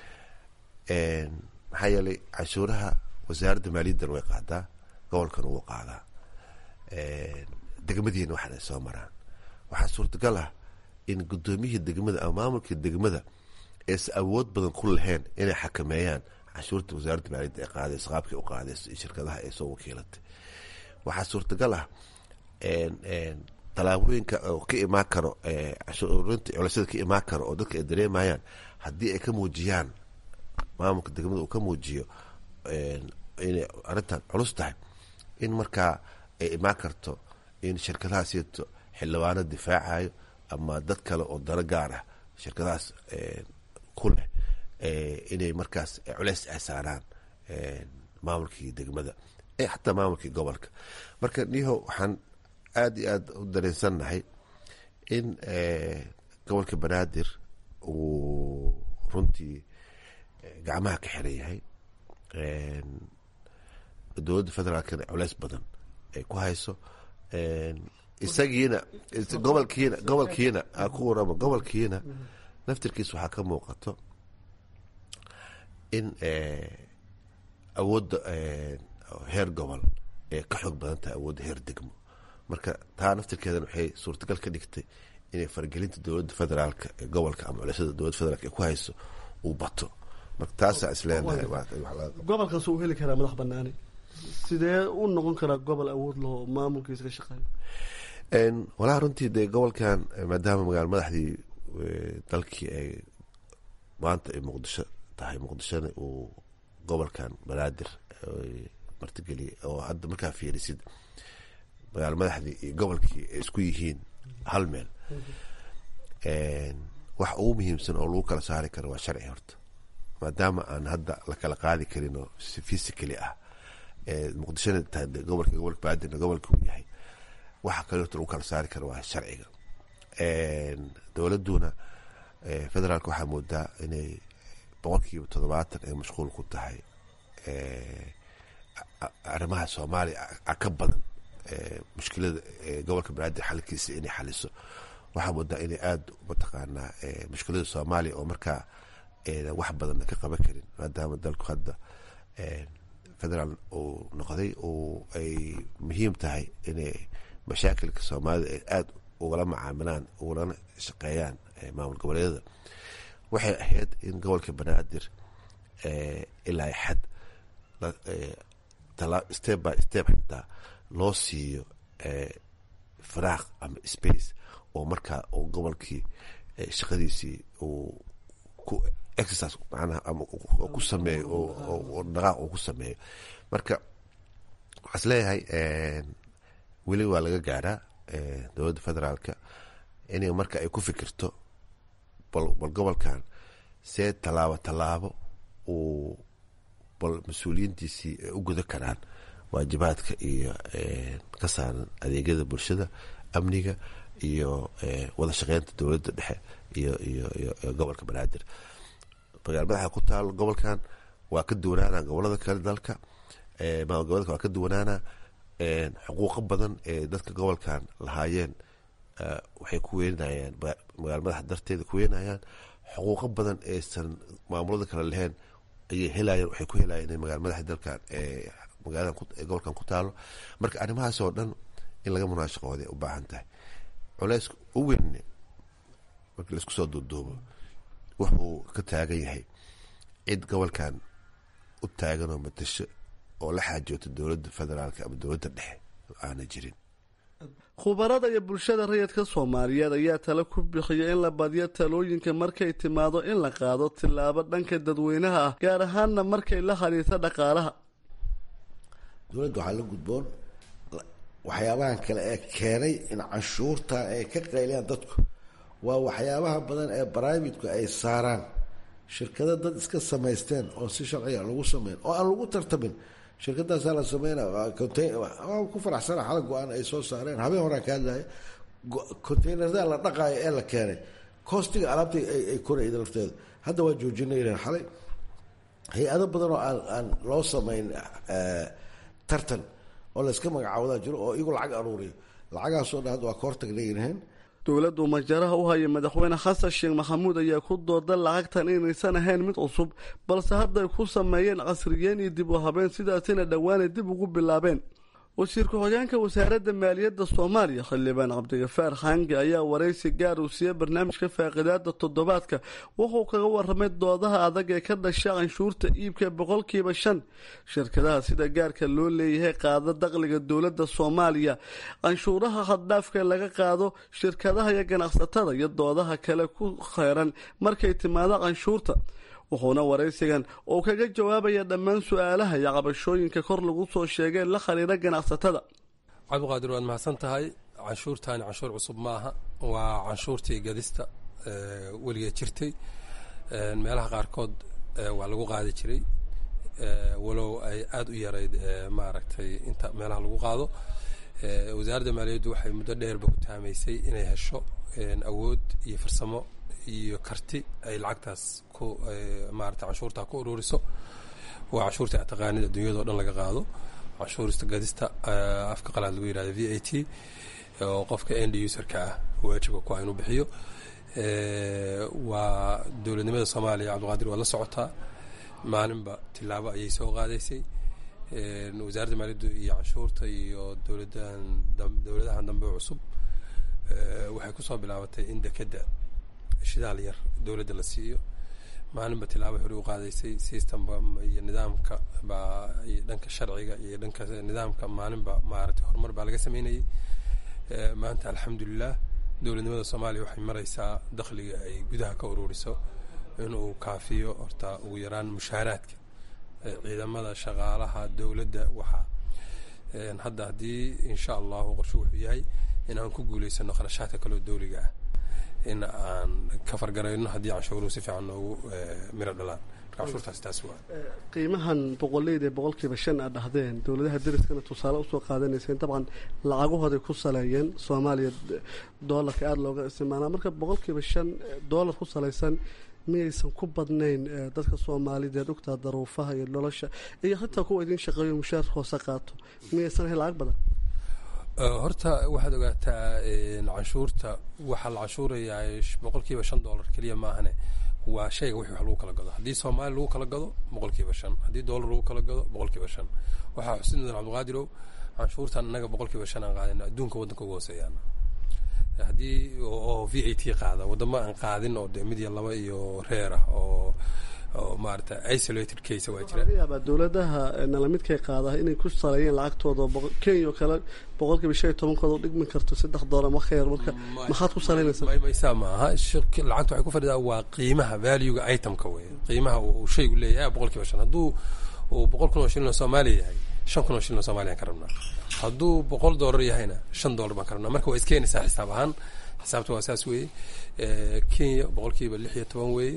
maxaa yeelay canshuuraha wasaaradda maaliyaddan way qaadaa gobolkan wuu qaadaa degmadiina waxan ay soo maraan waxaa suurtagal ah in guddoomiyihii degmada ama maamulkii degmada ees awood badan ku lahayn inay xakameeyaan canshuurta wasaaradda maaliyadda ay qaadayso qaabkii u qaadayso iyo shirkadaha ay soo wakiilatay waxaa suurtagal ah tallaabooyinka oo ka imaan karo cashuurinta culisyada ka imaan karo oo dadka ay dareemayaan haddii ay ka muujiyaan maamulka degmada uu ka muujiyo inay arrintan culus tahay in markaa ay imaan karto in shirkadaha sieto xildhibaano difaacayo ama dad kale oo dano gaar ah shirkadahaas ku leh inay markaas culeys ay saaraan maamulkii degmada ee xataa maamulkii gobolka marka niho waxaan aada iyo aada u dareensannahay in gobolka banaadir uu runtii gacmaha ka xiran yahay dowladda federaalkana culeys badan ay ku hayso isagiina gobolkiina gobolkiina ku warama gobolkiina naftirkiisa waxaa ka muuqato in awoodda heer gobol ee ka xoog badan tahay awoodda heer degmo marka taa naftirkeedana waxay suurtagal ka dhigtay inay faragelinta dowladda federaalka ee gobolka ama culisyada dowladda federaalk ay ku hayso uu bato marka taasaa isleenahay gobolkaas uu heli karaa madax banaani sidee u noqon karaa gobol awood loo maamulkiisa ka shaqeeyo walahi runtii dee gobolkan maadaama magaala madaxdii dalkii ay maanta ay muqdisho tahay muqdishona uu gobolkan banaadir martigeliyay oo hadda markaa fiirisid magaala madaxdii iyo gobolkii ay isku yihiin hal meel wax ugu muhiimsan oo lagu kala saari karo waa sharci horta maadaama aan hadda la kala qaadi karin oo si physically ah muqdishona tahay gobolka gobolka baadina gobolka uu yahay waxa kaleeto lagu kala saari kara waa sharciga dowladuna federaalka waxaa moodaa inay boqolkiiba toddobaatan ay mashquul ku tahay arrimaha soomaaliya ka badan mushkilada gobolka banaadir xalkiisa inay xaliso waxaa moodaa inay aada mataqaanaa mushkilada soomaaliya oo markaa wax badan ka qaban karin maadaama dalku hadda federaal uu noqday oo ay muhiim tahay inay mashaakilka soomaalida ay aada ugala macaamilaan ugalana shaqeeyaan maamul goboleedyada waxay ahayd in gobolka banaadir ilaa xad step by step xitaa loo siiyo firaaq ama space oo markaa uu gobolkii shaqadiisii uu ku exercise macnaha ama ku sameeyo oo dhaqaaq uu ku sameeyo marka waxaa is leeyahay weli waa laga gaaraa dowladda federaalka inay marka ay ku fikirto bal bal gobolkan see tallaabo tallaabo uu bal mas-uuliyiintiisii ay u guda karaan waajibaadka iyo ka saaran adeegyada bulshada amniga iyo wada shaqeynta dowladda dhexe iyo iyo iyo gobolka banaadir magaal madaxa ku taal gobolkan waa ka duwanaana gobolada kale dalka maamul goboleedka waa ka duwanaana xuquuqo badan ee dadka gobolkan lahaayeen waxay ku weenayaan magaal madaxa darteeda ku weenayaan xuquuqo badan eesan maamulada kale lahayn ayay helayeen waxay ku helayeen inay magaal madaxa dalkan magaalada gobolkan ku taalo marka arrimahaas oo dhan in laga munaashaqooday u baahan tahay culeyska u weyne markii laisku soo duuduubo wuxuu ka taagan yahay cid gobolkan u taaganoo matasho oo la xaajoota dowladda federaalk ama dowladda dhexe aana jirin khubarada iyo bulshada rayidka soomaaliyeed ayaa tale ku bixiya in la badiyo talooyinka markay timaado in la qaado tillaabo dhanka dadweynaha ah gaar ahaanna markay la khaliirto dhaqaalaha dowladda waxaa la gudboon waxyaabahan kale ee keenay in canshuurta ay ka qayliyaan dadku waa waxyaabaha badan ee bribate-ku ay saaraan shirkado dad iska samaysteen oo si sharciga lagu sameyn oo aan lagu tartamin shirkadaasaa la sameyna ku faraxsana xala go-aan ay soo saareen habeen horaa ka hadlaya containerada la dhaqaayo ee la keenay koostiga alaabta ay korayda lafteeda hadda waa joojinayeen xalay hay-ado badan oo aan aan loo sameyn tartan oo layska magacaawadaa jiro oo iyagu lacag aruuriyo lacagaasoo dhan hadda waa ka hortagnaynahayn dowladdu majaraha u haya madaxweyne xasan sheekh maxamuud ayaa ku dooda lacagtan inaysan ahayn mid cusub balse hadday ku sameeyeen casriyeyn iyo dib u habeen sidaasina dhowaanay dib ugu bilaabeen wasiir ku-xigeenka wasaaradda maaliyadda soomaaliya xildhibaan cabdigafaar xaange ayaa waraysi gaar uu siiyey barnaamijka faaqidaada toddobaadka wuxuu kaga waramay doodaha adag ee ka dhasha canshuurta iibka boqolkiiba shan shirkadaha sida gaarka loo leeyahay qaada dakhliga dowladda soomaaliya canshuuraha haddhaafka laga qaado shirkadaha iyo ganacsatada iyo doodaha kale ku kheyran markay timaado canshuurta wuxuuna waraysigan uu kaga jawaabaya dhammaan su-aalaha iyo cabashooyinka kor lagu soo sheegay la khariira ganacsatada cabdiqaadir waad mahadsan tahay canshuurtaani canshuur cusub ma aha waa canshuurtii gadista weligeed jirtay meelaha qaarkood waa lagu qaadi jiray walow ay aada u yarayd maaragtay inta meelaha lagu qaado wasaaradda maaliyaddu waxay muddo dheerba ku taamaysay inay hesho awood iyo farsamo iyo karti ay lacagtaas ku maarata canshuurtaa ku ururiso waa canshuurta taqaanid adduunyadao dhan laga qaado canshuurista gadista afka qalaad lagu yihahdo v a t oo qofka end userka ah waajibka ku ah inuu bixiyo waa dowladnimada soomaaliya cabdiqaadir waad la socotaa maalinba tilaabo ayay soo qaadaysay wasaaradda maaliyaddu iyo canshuurta iyo dowladahan dowladahan dambe cusub waxay kusoo bilaabatay in dekeda shidaal yar dowladda la siiyo maalinba tilaabo hore u qaadaysay systemba iyo nidaamka baa iyo dhanka sharciga iyo dhanka nidaamka maalinba maaragtay horumar baa laga sameynayay maanta alxamdulilah dowladnimada soomaaliya waxay maraysaa dakhliga ay gudaha ka ururiso inuu kaafiyo horta ugu yaraan mushaaraadka ciidamada shaqaalaha dowladda waxaa hadda haddii insha allahu qorshe wuxuu yahay in aan ku guuleysano kharashaadka kaleo dowliga ah in aan ka fargarayno haddii canshuuruhu si fiican noogu miro dhalaan marka canshuurtaas taas waa qiimahan boqoleyda ee boqolkiiba shan aad dhahdeen dowladaha dariskana tusaale usoo qaadanayseen dabcan lacagahooday ku saleeyeen soomaaliya doolarka aada looga isticmaalaa marka boqolkiiba shan doolar ku salaysan miyaysan ku badnayn dadka soomaalideed ogtaa daruufaha iyo nolosha iyo xitaa kuwa idin shaqeeyo mushaar hoose qaato miyaysan ahayn lacag badan horta waxaad ogaataa canshuurta waxaa la canshuurayaa boqolkiiba shan dollar keliya maahane waa shayga wixii wax lagu kala gado haddii soomaali lagu kala gado boqolkiiba shan haddii dollar lagu kala gado boqolkiiba shan waxaa xusid mudan cabdiqaadirow canshuurtan innaga boqolkiiba shan aan qaadina adduunka waddanka uga hooseeyaana haddii oo v a t qaada waddamo aan qaadin oo de mid iyo laba iyo reer ah oo oo maarata isolated case waa jira laga yaabaa dowladaha nalamidkay qaada inay ku saleeyeen lacagtooda kenya oo kale boqolkiiba shan iyo tobankooda dhigmi karto saddex doolar ma khayr marka maxaad ku saleynaysaa maysaa maaha lacagta waxay ku fadhidaa waa qiimaha valuega itemka wey qiimaha uu shaygu leeyahay boqolkiiba shan hadduu uu boqol kun oo shilin oo soomaaliya yahay shan kun oo shilin oo soomaliyan ka rabnaa hadduu boqol dollar yahayna shan dollar baan ka rabnaa marka waa iskeenaysaa xisaab ahaan xisaabta waa saas weeye kenya boqolkiiba lix iyo toban weeye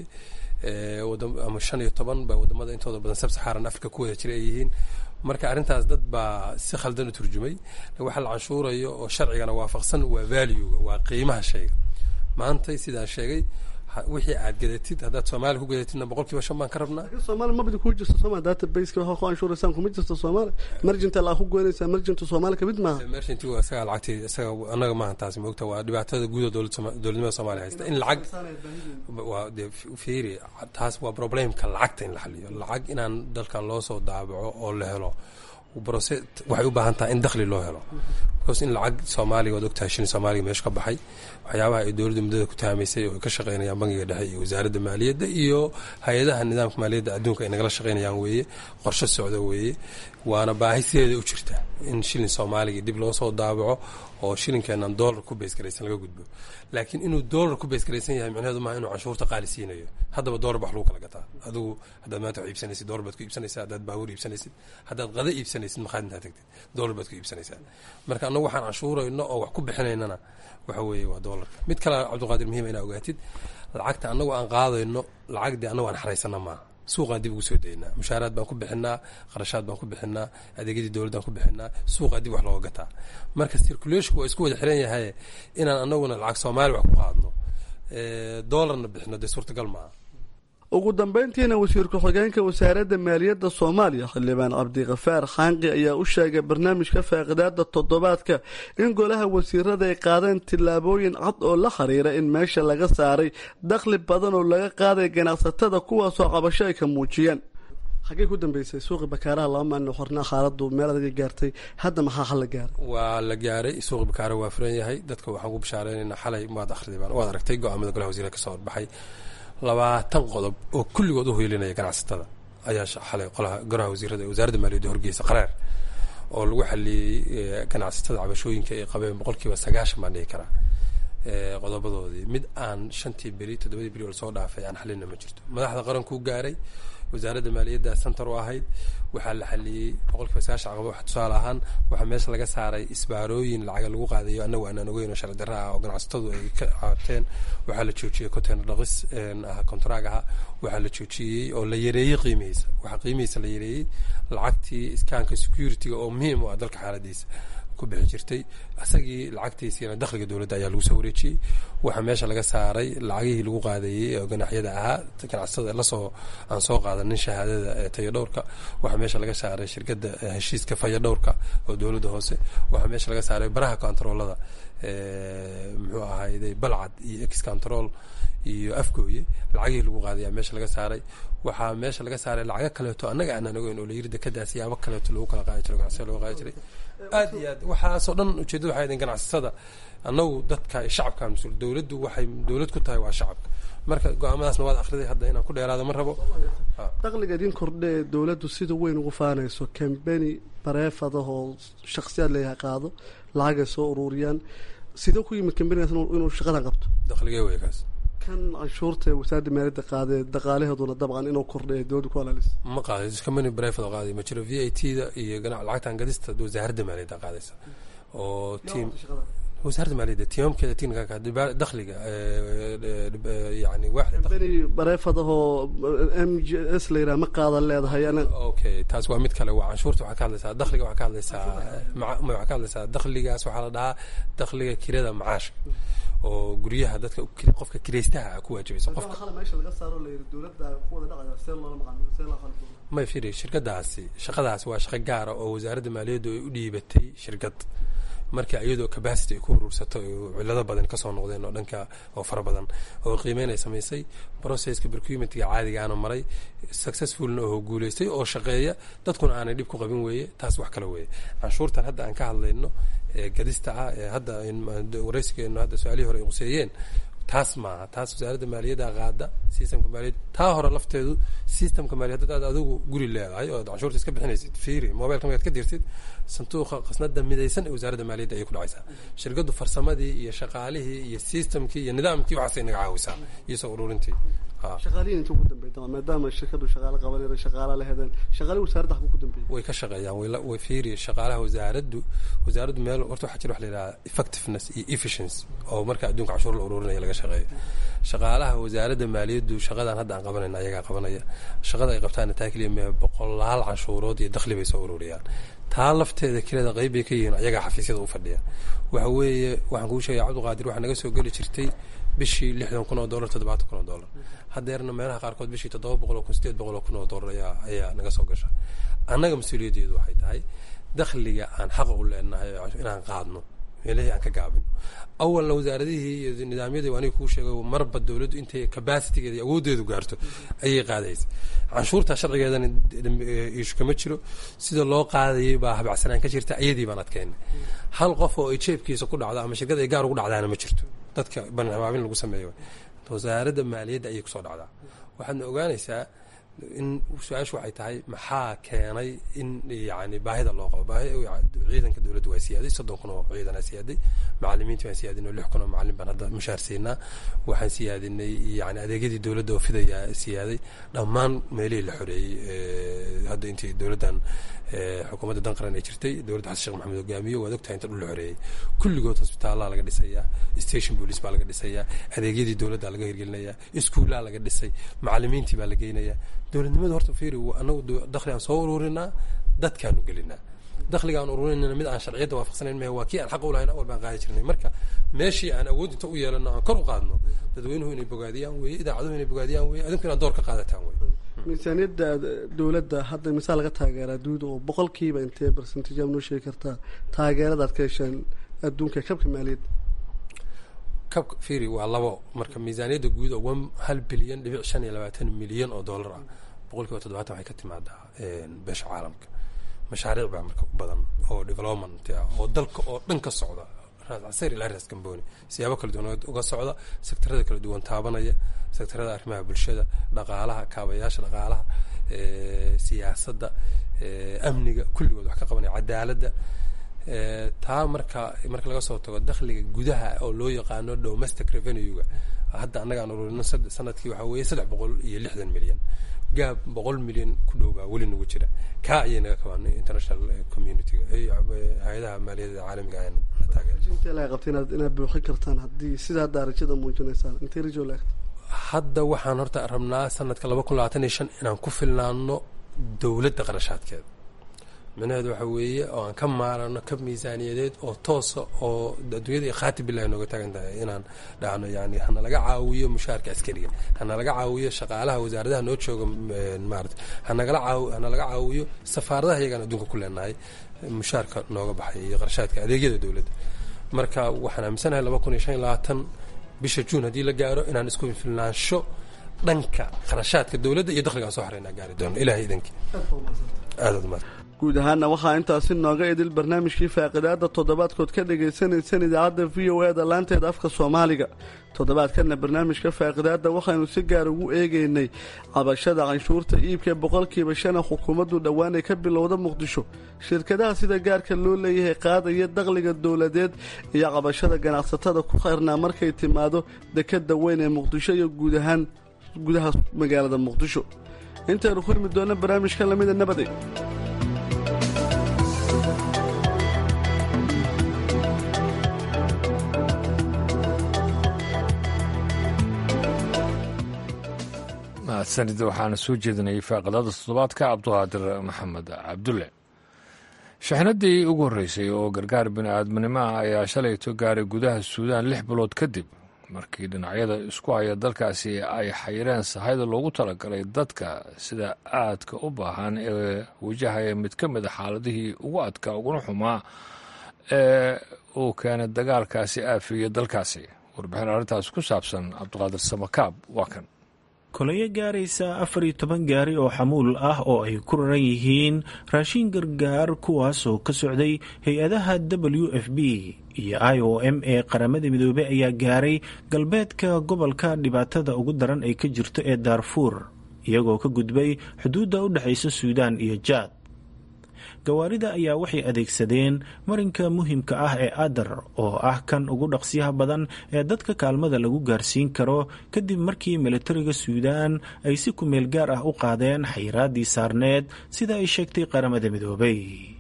ama shan iyo toban ba wadamada intooda badan sab saxaaran africa ku wada jira ay yihiin marka arrintaas dad baa si khaldan u turjumay waxa la canshuurayo oo sharcigana waafaqsan waa valuega waa qiimaha shayga maantay sidaan sheegay wixii aad gadatid haddaad soomaaliya ku gadatidna boqolkiiba shan baan ka rabnaa soomaali mabadi kuu jirto sooma databaseka waxa ku anshuuraysaan kuma jirto soomaali marjinta laa ku goynaysaa marjinta soomaali kamid maaha merchantigu isagaa lacagtii isaga annaga maaha taasi moogta waa dhibaatada guud oo dowladnimada soomaaliya haysta in lacag waa dee fiiri taas waa problemka lacagta in la xaliyo lacag inaan dalkan loo soo daabaco oo la helo brose waxay u baahan tahay in dakhli loo helo because in lacag soomaaliga waad ogtahay shilin soomaaliga meesha ka baxay waxyaabaha ay dowladda muddada ku tahamaysay oo ay ka shaqeynayaan bangiga dhexe iyo wasaaradda maaliyadda iyo hay-adaha nidaamka maaliyadda adduunka ay nagala shaqeynayaan weeye qorshe socda weeye waana baahi sideeda u jirta in shilin soomaaliga dib loo soo daabaco oo shilinkeenan dollar ku beysgaraysan laga gudbo laakiin inuu dollar ku beysgaraysan yahay micnaheedu maaha inuu canshuurta qaali siinayo haddaba dollar ba wax lagu kala gataa adigu haddaad maanta wax iibsanaysid dollar baad ku iibsanaysaa haddaad baabuur iibsanaysid haddaad qada iibsanaysid maqaad intaad tagtid dollar baad ku iibsanaysaa marka annagu waxaan canshuurayno oo wax ku bixinaynana waxa weeye waa dollarka mid kale cabdiqaadir muhiima inaa ogaatid lacagta annagu aan qaadayno lacag dee annagu aan xaraysana maaha suuqaan dib ugu soo daynaa mushaaraad baan ku bixinaa qarashaad baan ku bixinaa adeegyadii dowladdaan ku bixinaa suuqaa dib wax looga gataa marka circulationku waa isku wada xiran yahay inaan anaguna lacag soomaali wax ku qaadno dollarna bixino dee suurtagal maaha ugu dambeyntiina wasiir ku-xigeenka wasaaradda maaliyadda soomaaliya xildhibaan cabdikafaar xaanqi ayaa u sheegay barnaamijka faaqidaada toddobaadka in golaha wasiirada ay qaadeen tillaabooyin cad oo la xiriira in meesha laga saaray dakhli badan oo laga qaaday ganacsatada kuwaasoo cabasho ay ka muujiyeen xaggey ku dambeysay suuqi bakaaraha laba maalin xornaa xaaladu meel adaga gaartay hadda maxaa xal la gaaray waa la gaaray suuqi bakaara waa furan yahay dadka waxaan ku bishaareynayna xalay waad akhridibaan waad aragtay go-aamada golaha wasiirada kasoo horbaxay labaatan qodob oo kulligood u hoylinaya ganacsatada ayaa xalay qolaha golaha wasiirada ee wasaaradda maaliyadda horgeysa qareer oo lagu xaliyey ganacsatada cabashooyinka ay qabeen boqolkiiba sagaashan baan dhihi karaa qodobadoodii mid aan shantii beri toddobadii beri oo lasoo dhaafay aan xalina ma jirto madaxda qarankuu gaaray wasaaradda maaliyadda center u ahayd waxaa la xaliyey boqolkiiba sagaashan caqaba wax tusaale ahaan waxaa meesha laga saaray isbaarooyin lacaga lagu qaadayo annagu aanaan ogeyn oo sharci darra ah oo ganacsatadu ay ka caateen waxaa la joojiyey container dhaqis contrag aha waxaa la joojiyey oo la yareeyey qiimihiisa waxaa qiimihiisa la yareeyey lacagtii iskaanka security-ga oo muhiim u ah dalka xaaladiisa ku bixi jirtay isagii lacagtiisiina dakhliga dowladda ayaa lagu soo wareejiyey waxaa meesha laga saaray lacagihii lagu qaadayey oo ganaxyada ahaa ganacsatada lasoo aan soo qaadanin shahaadada tayadhowrka waxaa meesha laga saaray shirkadda heshiiska fayadhowrka oo dowladda hoose waxaa meesha laga saaray baraha controolada muxuu ahayday balcad iyo ex control iyo afgooye lacagihii lagu qaadayaa meesha laga saaray waxaa meesha laga saaray lacago kaleeto annaga aanaan ogeyn oo layiri dekadaas yaabo kaleeto lagu kala qaadi jiro ganacsiga lagu qaadi jiray aad iyo aad waxaasoo dhan ujeedada waxay ahayd ganacsatada annagu dadka shacabka mas-uul dowladdu waxay dowlad ku tahay waa shacabka marka go-aamadaasna waad akhriday hadda inaan ku dheeraado ma rabo dakhliga idin kordhe ee dowladdu sida weyn ugu faanayso kambeni bareefadaho shaksiyaad leeyahay qaado lacagay soo ururiyaan sidee ku yimid kambenigaas inuu shaqadan qabto dakhligee wey kaas kan canshuurta ee wasaaradda maaliyadda qaadee dhaqaalaheeduna dabcan inuu kordhay dowladda ku alaalis ma qaaday company brefado qaaday ma jiro v a t da iyo lacagtan gadista wasaaradda maaliyadda qaadaysa oo team wasaaradda maaliyadda timaamkeeda tiinka dakhliga yani waaxda beri bareefadahoo m j s la yidhaha ma qaadan leedahay anaga okay taas waa mid kale waa canshuurta waxaa ka hadlaysaa dakhliga waxaa ka hadlaysaa maca- ma waxaa ka hadlaysaa dakhligaas waxaa la dhahaa dakhliga kirada macaashka oo guryaha dadka kir- qofka kiraystaha ah ku waajibaysa qofka qofka meesha laga saaro la yidhi dowladda ku wada dhacaya see loola maqaano see loo qalbo may firi shirkadaasi shaqadaas waa shaqo gaara oo wasaaradda maaliyaddu ay u dhiibatay shirkad marka iyadoo capacity ay ku urursato oo cilado badan kasoo noqdeen oo dhanka oo fara badan oo qiimeyn ay samaysay processka procurementiga caadigaana maray successfulna oo guuleystay oo shaqeeya dadkuna aanay dhib ku qabin weeye taas wax kale weeye canshuurtan hadda aan ka hadlayno ee gadista ah ee hadda waraysigeenu hadda su-aalihii hore ay quseeyeen taas maaha taas wasaaradda maaliyadda qaada systemka maaliyad taa hore lafteedu systemka maaliyad haddaad adigu guri leedahay oo aad canshuurta iska bixinaysid fiiri mobilka markaad ka dirtid sanduuqa qasnada midaysan ee wasaaradda maaliyadda ayay ku dhacaysaa shirkaddu farsamadii iyo shaqaalihii iyo systemkii iyo nidaamkii waxaasay naga caawisaa iyo soo ururintii ha shaqaalihiin intuu ku dambeeyay maadaama shirkadu shaqaale qabanaysa shaqaale la hedeen shaqaale wasaaradda xaguu ku dambeeyay way ka shaqeeyaan way la- way fiiri shaqaalaha wasaaraddu wasaaraddu meel horta waxaa jira wax la yidhaha effectiveness iyo efficiency oo marka adduunka canshuur la ururinaya laga shaqeeyo shaqaalaha wasaaradda maaliyaddu shaqadan hadda aan qabanayna ayagaa qabanaya shaqada ay qabtaana taa keliya mee boqolaal canshuurood iyo dakhli bay soo ururiyaan taa lafteeda keleda qayb bay ka yihiin ayagaa xafiisyada u fadhiya waxa weeye waxaan kuu sheegaya cabdiqaadir waxaa naga soo geli jirtay bishii lixdan kun oo dollar toddobaatan kun oo dollar haddeerna meelaha qaarkood bishii toddoba boqol oo kun sideed boqol oo kun oo dollar ayaa ayaa naga soo gasha annaga mas-uuliyaddeedu waxay tahay dakhliga aan xaqa u leenahay inaan qaadno meelihii aan ka gaabino awalna wasaaradihii iyo nidaamyadii aniga kuu sheegay marba dowladdu intay capacitigeeda iyo awooddeedu gaarto ayay qaadaysa canshuurta sharcigeedana ishu kama jiro sida loo qaadayay baa habacsanaan ka jirta iyadii baan adkeynay hal qof oo ay jeebkiisa ku dhacdo ama shirkad ay gaar ugu dhacdaana ma jirto dadka banhabaabin lagu sameeyo wasaaradda maaliyadda ayay kusoo dhacdaa waxaadna ogaanaysaa in su-aashu waxay tahay maxaa keenay in yani baahida loo qabo baahi ciidanka dowladda waa siyaaday soddon kun oo ciidanaa siyaaday macalimiinta waan siyaadinay lix kun oo macalin baan hadda mushaar siinaa waxaan siyaadinay yani adeegyadii dowladda oo fidaya siyaaday dhammaan meelihii la xoreeyey hadda intii dowladdan xukuumadda dan qaran ay jirtay dowladda xasan sheekh maxamed hogaamiyo waad ogtahay inta dhul la xoreeyey kulligood hosbitaallaa laga dhisayaa station police baa laga dhisayaa adeegyadii dowladda laga hirgelinayaa iskuullaa laga dhisay macalimiintii baa la geynayaa dowladnimada horta fiiri anagu dakhli aan soo ururinaa dadkaanu gelinaa dakhliga aan ururinayna mid aan sharciyadda waafaqsanayn mahe waa kii aan xaq u lahayn awal baan qaadi jirnay marka meeshii aan awood inta u yeelano aan kor u qaadno dadweynuhu inay bogaadiyaan weeye idaacaduhu inay bogaadiyaan weeye adinku inaad door ka qaadataan weye miisaaniyadda dowladda hadda misaal laga taageeraa duuda oo boqolkiiba intee percentage aad noo sheegi kartaa taageerada aad ka hesheen adduunka kabka maaliyadda kabka fiiri waa labo marka miisaaniyadda guud oo one hal bilyan dhibic shan iyo labaatan milyan oo dollar ah boqolkiiba toddobaatan waxay ka timaadaa beesha caalamka mashaariic baa marka u badan oo development ah oo dalka oo dhan ka socda raascasayr ilaa raas gamboni siyaabo kala duwan uga socda sektarada kala duwan taabanaya sektarada arrimaha bulshada dhaqaalaha kaabayaasha dhaqaalaha siyaasadda amniga kulligood wax ka qabanaya cadaaladda taa marka marka laga soo tago dakhliga gudaha oo loo yaqaano domestic revenue-ga hadda annaga aan ururino sanadkii waxaa weeye saddex boqol iyo lixdan milyan gaab boqol milyan ku dhow baa weli nagu jira kaa ayay naga kabaan international community-ga hay-adaha maaliyadda caalamiga ayaan na taageer intee laga qabta inaad inaad buuxin kartaan haddii sidaa darajada muujinaysaan intee rajo laagta hadda waxaan horta rabnaa sanadka laba kun labaatan iyo shan inaan ku filnaano dowladda qarashaadkeeda micnaheedu waxa weeye oo aan ka maarano kab miisaaniyadeed oo toosa oo adduunyada khaati bilahi nooga taagan tahay inaan dhahno yani hana laga caawiyo mushaarka askariga hana laga caawiyo shaqaalaha wasaaradaha noo jooga maarata hanagala caaw hana laga caawiyo safaaradaha iyagaan adduunka ku leenahay mushaarka nooga baxay iyo qarshaadka adeegyada dowladda marka waxaan aaminsanahay laba kun iyo shan iyo labaatan bisha juun haddii la gaaro inaan isku filnaansho dhanka qarashaadka dowladda iyo dakhligaan soo xareynaa gaari doono ilahay idankii aadaad umaad guud ahaana waxaa intaasi nooga idil barnaamijkii faaqidaada toddobaadkood ka dhagaysanaysaan idaacadda v o e da laanteeda afka soomaaliga toddobaadkana barnaamijka faaqidaada waxaynu si gaar ugu eegaynay cabashada canshuurta iibka boqolkiiba shana xukuumaddu dhowaan ay ka bilowda muqdisho shirkadaha sida gaarka loo leeyahay qaadaya dakhliga dowladeed iyo cabashada ganacsatada ku xirnaa markay timaado dekada weyn ee muqdisho iyo guud ahaan gudaha magaalada muqdisho intaynu kulmi doona barnaamijkan lamida nabaday mahadsanid waxaana soo jeedinayay faaqadada toddobaadka cabduqaadir maxamed cabdulle shaxnadii ugu horreysay oo gargaar bini-aadminimo ah ayaa shalayto gaaray gudaha suudaan lix bilood kadib markii dhinacyada isku haya dalkaasi ay xayireen sahayda loogu talagalay dadka sida aadka u baahan ee wajahaya mid ka mid a xaaladihii ugu adkaa uguna xumaa ee uu keenay dagaalkaasi aafiya dalkaasi warbixin arrintaas ku saabsan cabduqaadir samakaab waa kan kolayo gaaraysa afar iyo toban gaari oo xamuul ah oo ay ku raran yihiin raashin gargaar kuwaasoo ka socday hay-adaha w f b iyo i o m ee qaramada midoobey ayaa gaaray galbeedka gobolka dhibaatada ugu daran ay ka jirto ee daarfuur iyagoo ka gudbay xuduudda u dhexaysa suudaan iyo jaad gawaarida ayaa waxay adeegsadeen marinka muhimka ah ee adar oo ah kan ugu dhaqsiyaha badan ee dadka kaalmada lagu gaarsiin karo kadib markii militariga suudaan ay si kumeel gaar ah u qaadeen xayiraadii saarneed sida ay sheegtay qaramada midoobay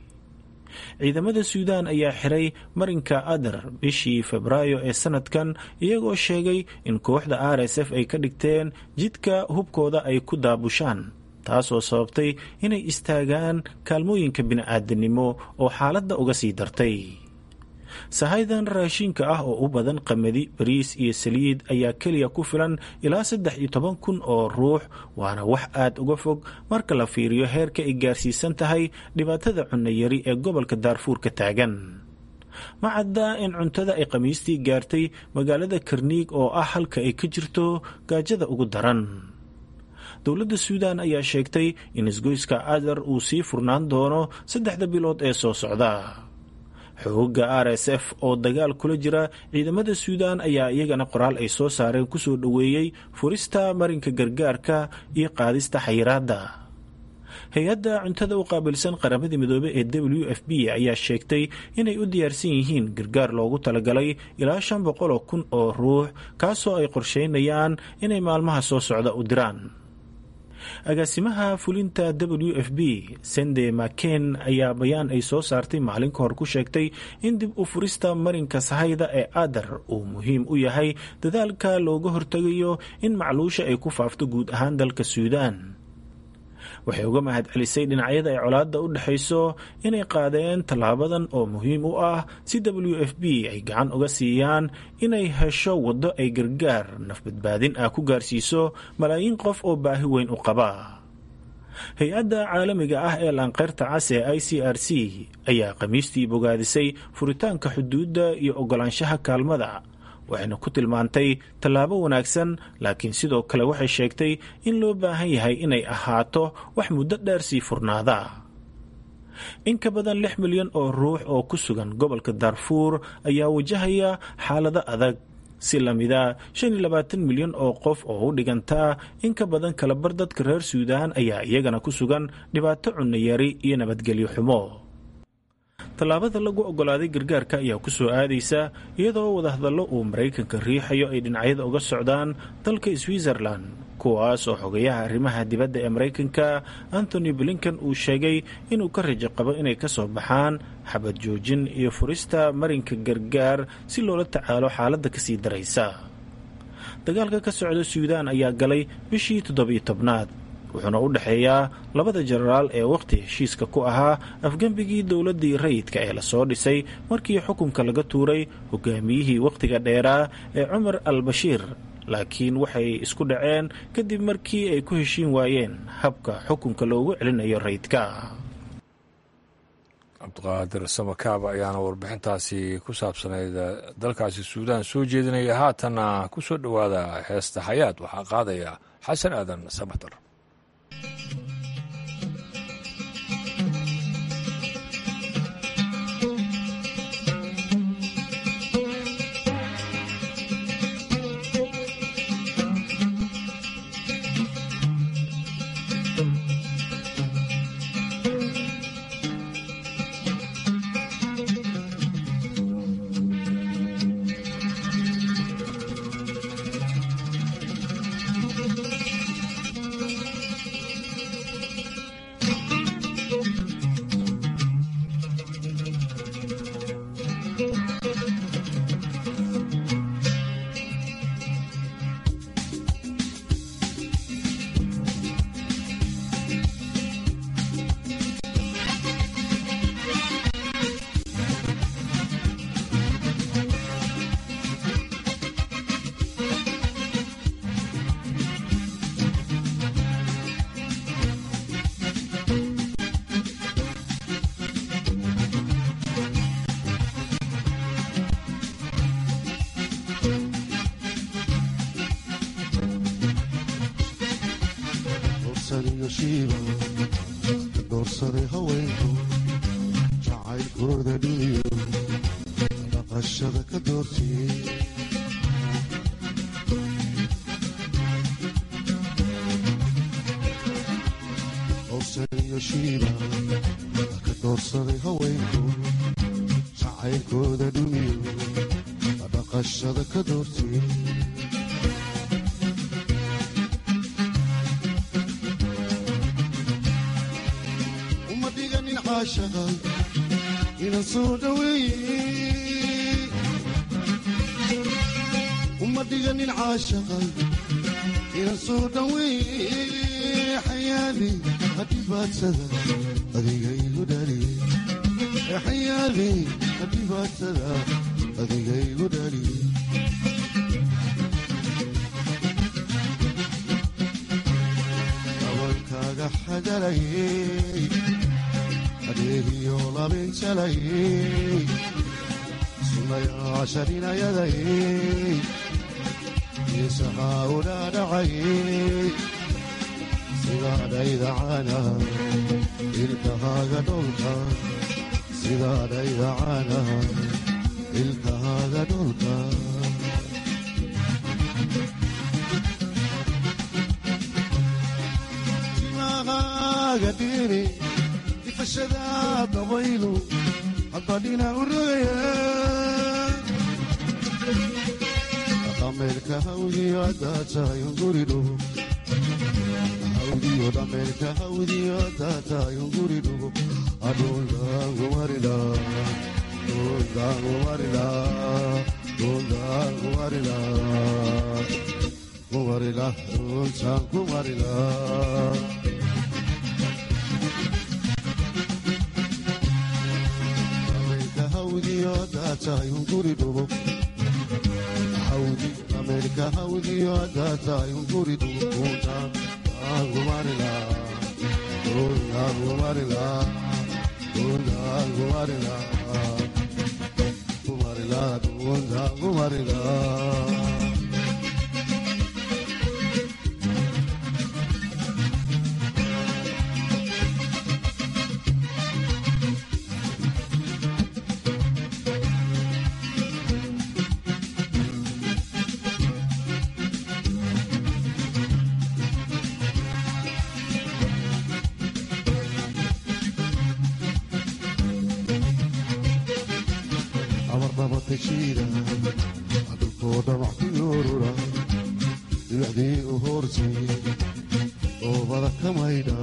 ciidamada suudaan ayaa xiray marinka adar bishii febraayo ee sanadkan iyagoo sheegay in kooxda r s f ay ka dhigteen jidka hubkooda ay ku daabushaan taasoo sababtay inay istaagaan kaalmooyinka bini-aadanimo oo xaaladda uga sii dartay sahaydan raashinka ah oo u badan qamadi bariis iyo saliid ayaa keliya ku filan ilaa saddex iyo toban kun oo ruux waana wax aad uga fog marka la fiiriyo heerka ay gaarsiisan tahay dhibaatada cunnayari ee gobolka daarfuur ka taagan ma cadda in cuntada ay khamiistii gaartay magaalada karniig oo ah halka ay ka jirto gaajada ugu daran dowladda suudaan ayaa sheegtay in isgoyska adar uu sii furnaan doono saddexda bilood ee soo socda xoogga r s f oo dagaal kula jira ciidamada suudaan ayaa iyagana qoraal ay soo saareen kusoo dhoweeyey furista marinka gargaarka iyo qaadista xayiraadda hay-adda cuntada u qaabilsan qaramada midoobe ee w f b ayaa sheegtay inay u diyaarsan yihiin gargaar loogu talagalay ilaa shan boqol oo kun oo ruux kaasoo ay qorsheynayaan inay maalmaha soo socda u diraan agaasimaha fulinta w f b sende maken ayaa bayaan ay soo saartay maalin ka hor ku sheegtay in dib u furista marinka sahayda ee adar uu muhiim u yahay dadaalka looga hortegayo in macluusha ay ku faafto guud ahaan dalka suudaan waxay uga mahad celisay dhinacyada ay colaadda u dhexayso inay qaadeen tallaabadan oo muhiim u ah si w f b ay gacan uga siiyaan inay hesho waddo ay gargaar nafbadbaadin ah ku gaarsiiso malaayiin qof oo baahi weyn u qaba hay-adda caalamiga ah ee laanqeyrta cas ee i c r c ayaa khamiistii bogaadisay furitaanka xuduudda iyo oggolaanshaha kaalmada waxayna ku tilmaantay tallaabo wanaagsan laakiin sidoo kale waxay sheegtay in loo baahan yahay inay ahaato wax muddo dheer sii furnaada in ka badan lix milyan oo ruux oo ku sugan gobolka daarfuur ayaa wajahaya xaalado adag si lamida shan iyo labaatan milyan oo qof oo u dhigantaa in ka badan kalabar dadka reer suudaan ayaa iyagana ku sugan dhibaato cunnayari iyo nabadgelyo xumo tallaabada lagu oggolaaday gargaarka ayaa ku soo aadaysa iyadoo wadahadallo uu maraykanka riixayo ay dhinacyada uga socdaan dalka switzerland kuwaas oo xogayaha arrimaha dibadda ee maraykanka antony blinken uu sheegay inuu ka rajo qabo inay ka soo baxaan xabad joojin iyo furista marinka gargaar si loola tacaalo xaaladda kasii daraysa dagaalka ka socda suudaan ayaa galay bishii toddobiyo tobnaad wuxuuna u dhexeeyaa labada jenaraal ee wakhti heshiiska ku ahaa afgembigii dowladdii rayidka ee lasoo dhisay markii xukunka laga tuuray hogaamiyihii wakhtiga dheeraa ee cumar al bashiir laakiin waxay isku dhaceen kadib markii ay ku heshiin waayeen habka xukunka loogu celinayo rayidka cabdiqaadir samakaaba ayaana warbixintaasi ku saabsanayd dalkaasi suudaan soo jeedinaya haatanna ku soo dhowaada heesta xayaad waxaa qaadaya xasan aadan samatar dorsaniyo shiiba doorsaday haweenku jacaylkooda dhiniyo dhaqashada ka doortiyey dorsaniyo shiiba ka doorsaday haweenku jacaylkooda dhiniyo dhaqashada ka doortiyey uma dhiganin caashaqa inan soo dhaweeye uma dhiganin caashaqa inan soo dhaweeye xayaali hadhibaadsada adiga igu dhaliye xayaali hadhibaadsada adiga igu dhaliye dabankaaga xagalayey adeegiyo labinjalayey sunayaasharinayadayey yeesahaa udhaadhacayey sidaadhaydacana ilkahaaga dholka sidaadhaydacana ilkahaaga dholka timahaaga dhiri ifashada dabaylu haddadhina u rogaya dhameelka hawdiyo addaatayun guridhugo hawdiyo dhameelka hawdiyo addaatayun guridhugo adhuldaangumarila dhuldaangumarila dhuldaangumarila kumarila dhultaan kumarila ameerika hawdiyo addaatayun guridu kuuntaan aangumarila aangumarila aangumarila kumarila dhuuntaan kumarila amardabatashiida dhulkoo dhamac ku yoorura dhibacdii u hoortay oobada ka maydha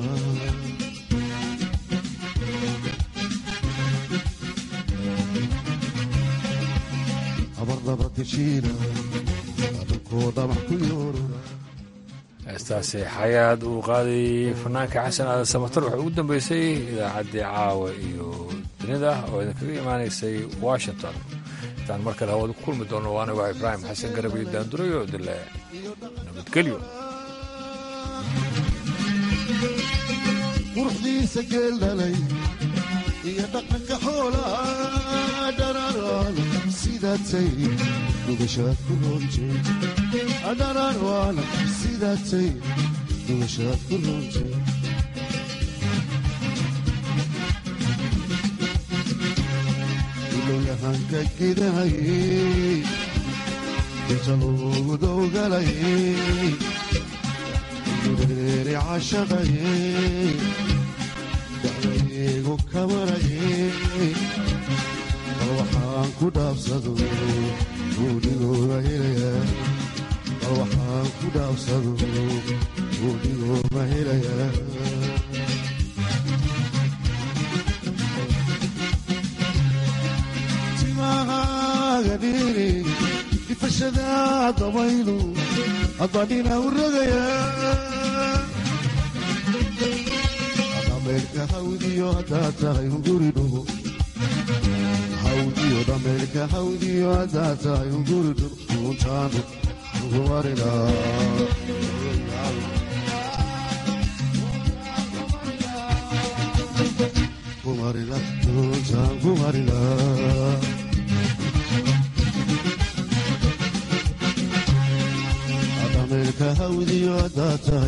amardabatashiida dhulkoo dhamac ku yoorura heestaasi xayaad uu qaadayay fanaanka xasan aadan samatar waxay ugu dambeysay idaacaddii caawa iyo dunida oo idinkaga imaanaysay washington intaan mar kale hawada ku kulmi doono waa anigo ibraahim xasan garab iyo daandurayo dile nabadgelyo quruxdiisa geel dhalay iyo dhaqanka xoolaa dhararaan sidaatay dhugashaad ku roontay dhararaan sidaatay dhugashaad ku roontay ilowyahanka gidahayey inta loogu dowgalayey ureeri cashaqayey dacdaygu kamarayey bal waxaan ku dhaabsado guudhigooga helaya bal waxaan ku dhaabsado guudhigooga helaya timahaaga dhiri ifashada dabaylu adadhina u rogaya dhameelka hawdiyo haddaa tahay hunguri dhugo hawdiyo dhameelka hawdiyo haddaa tahay hunguri dhugo untaanu ugumarina kumarila untaan kumarila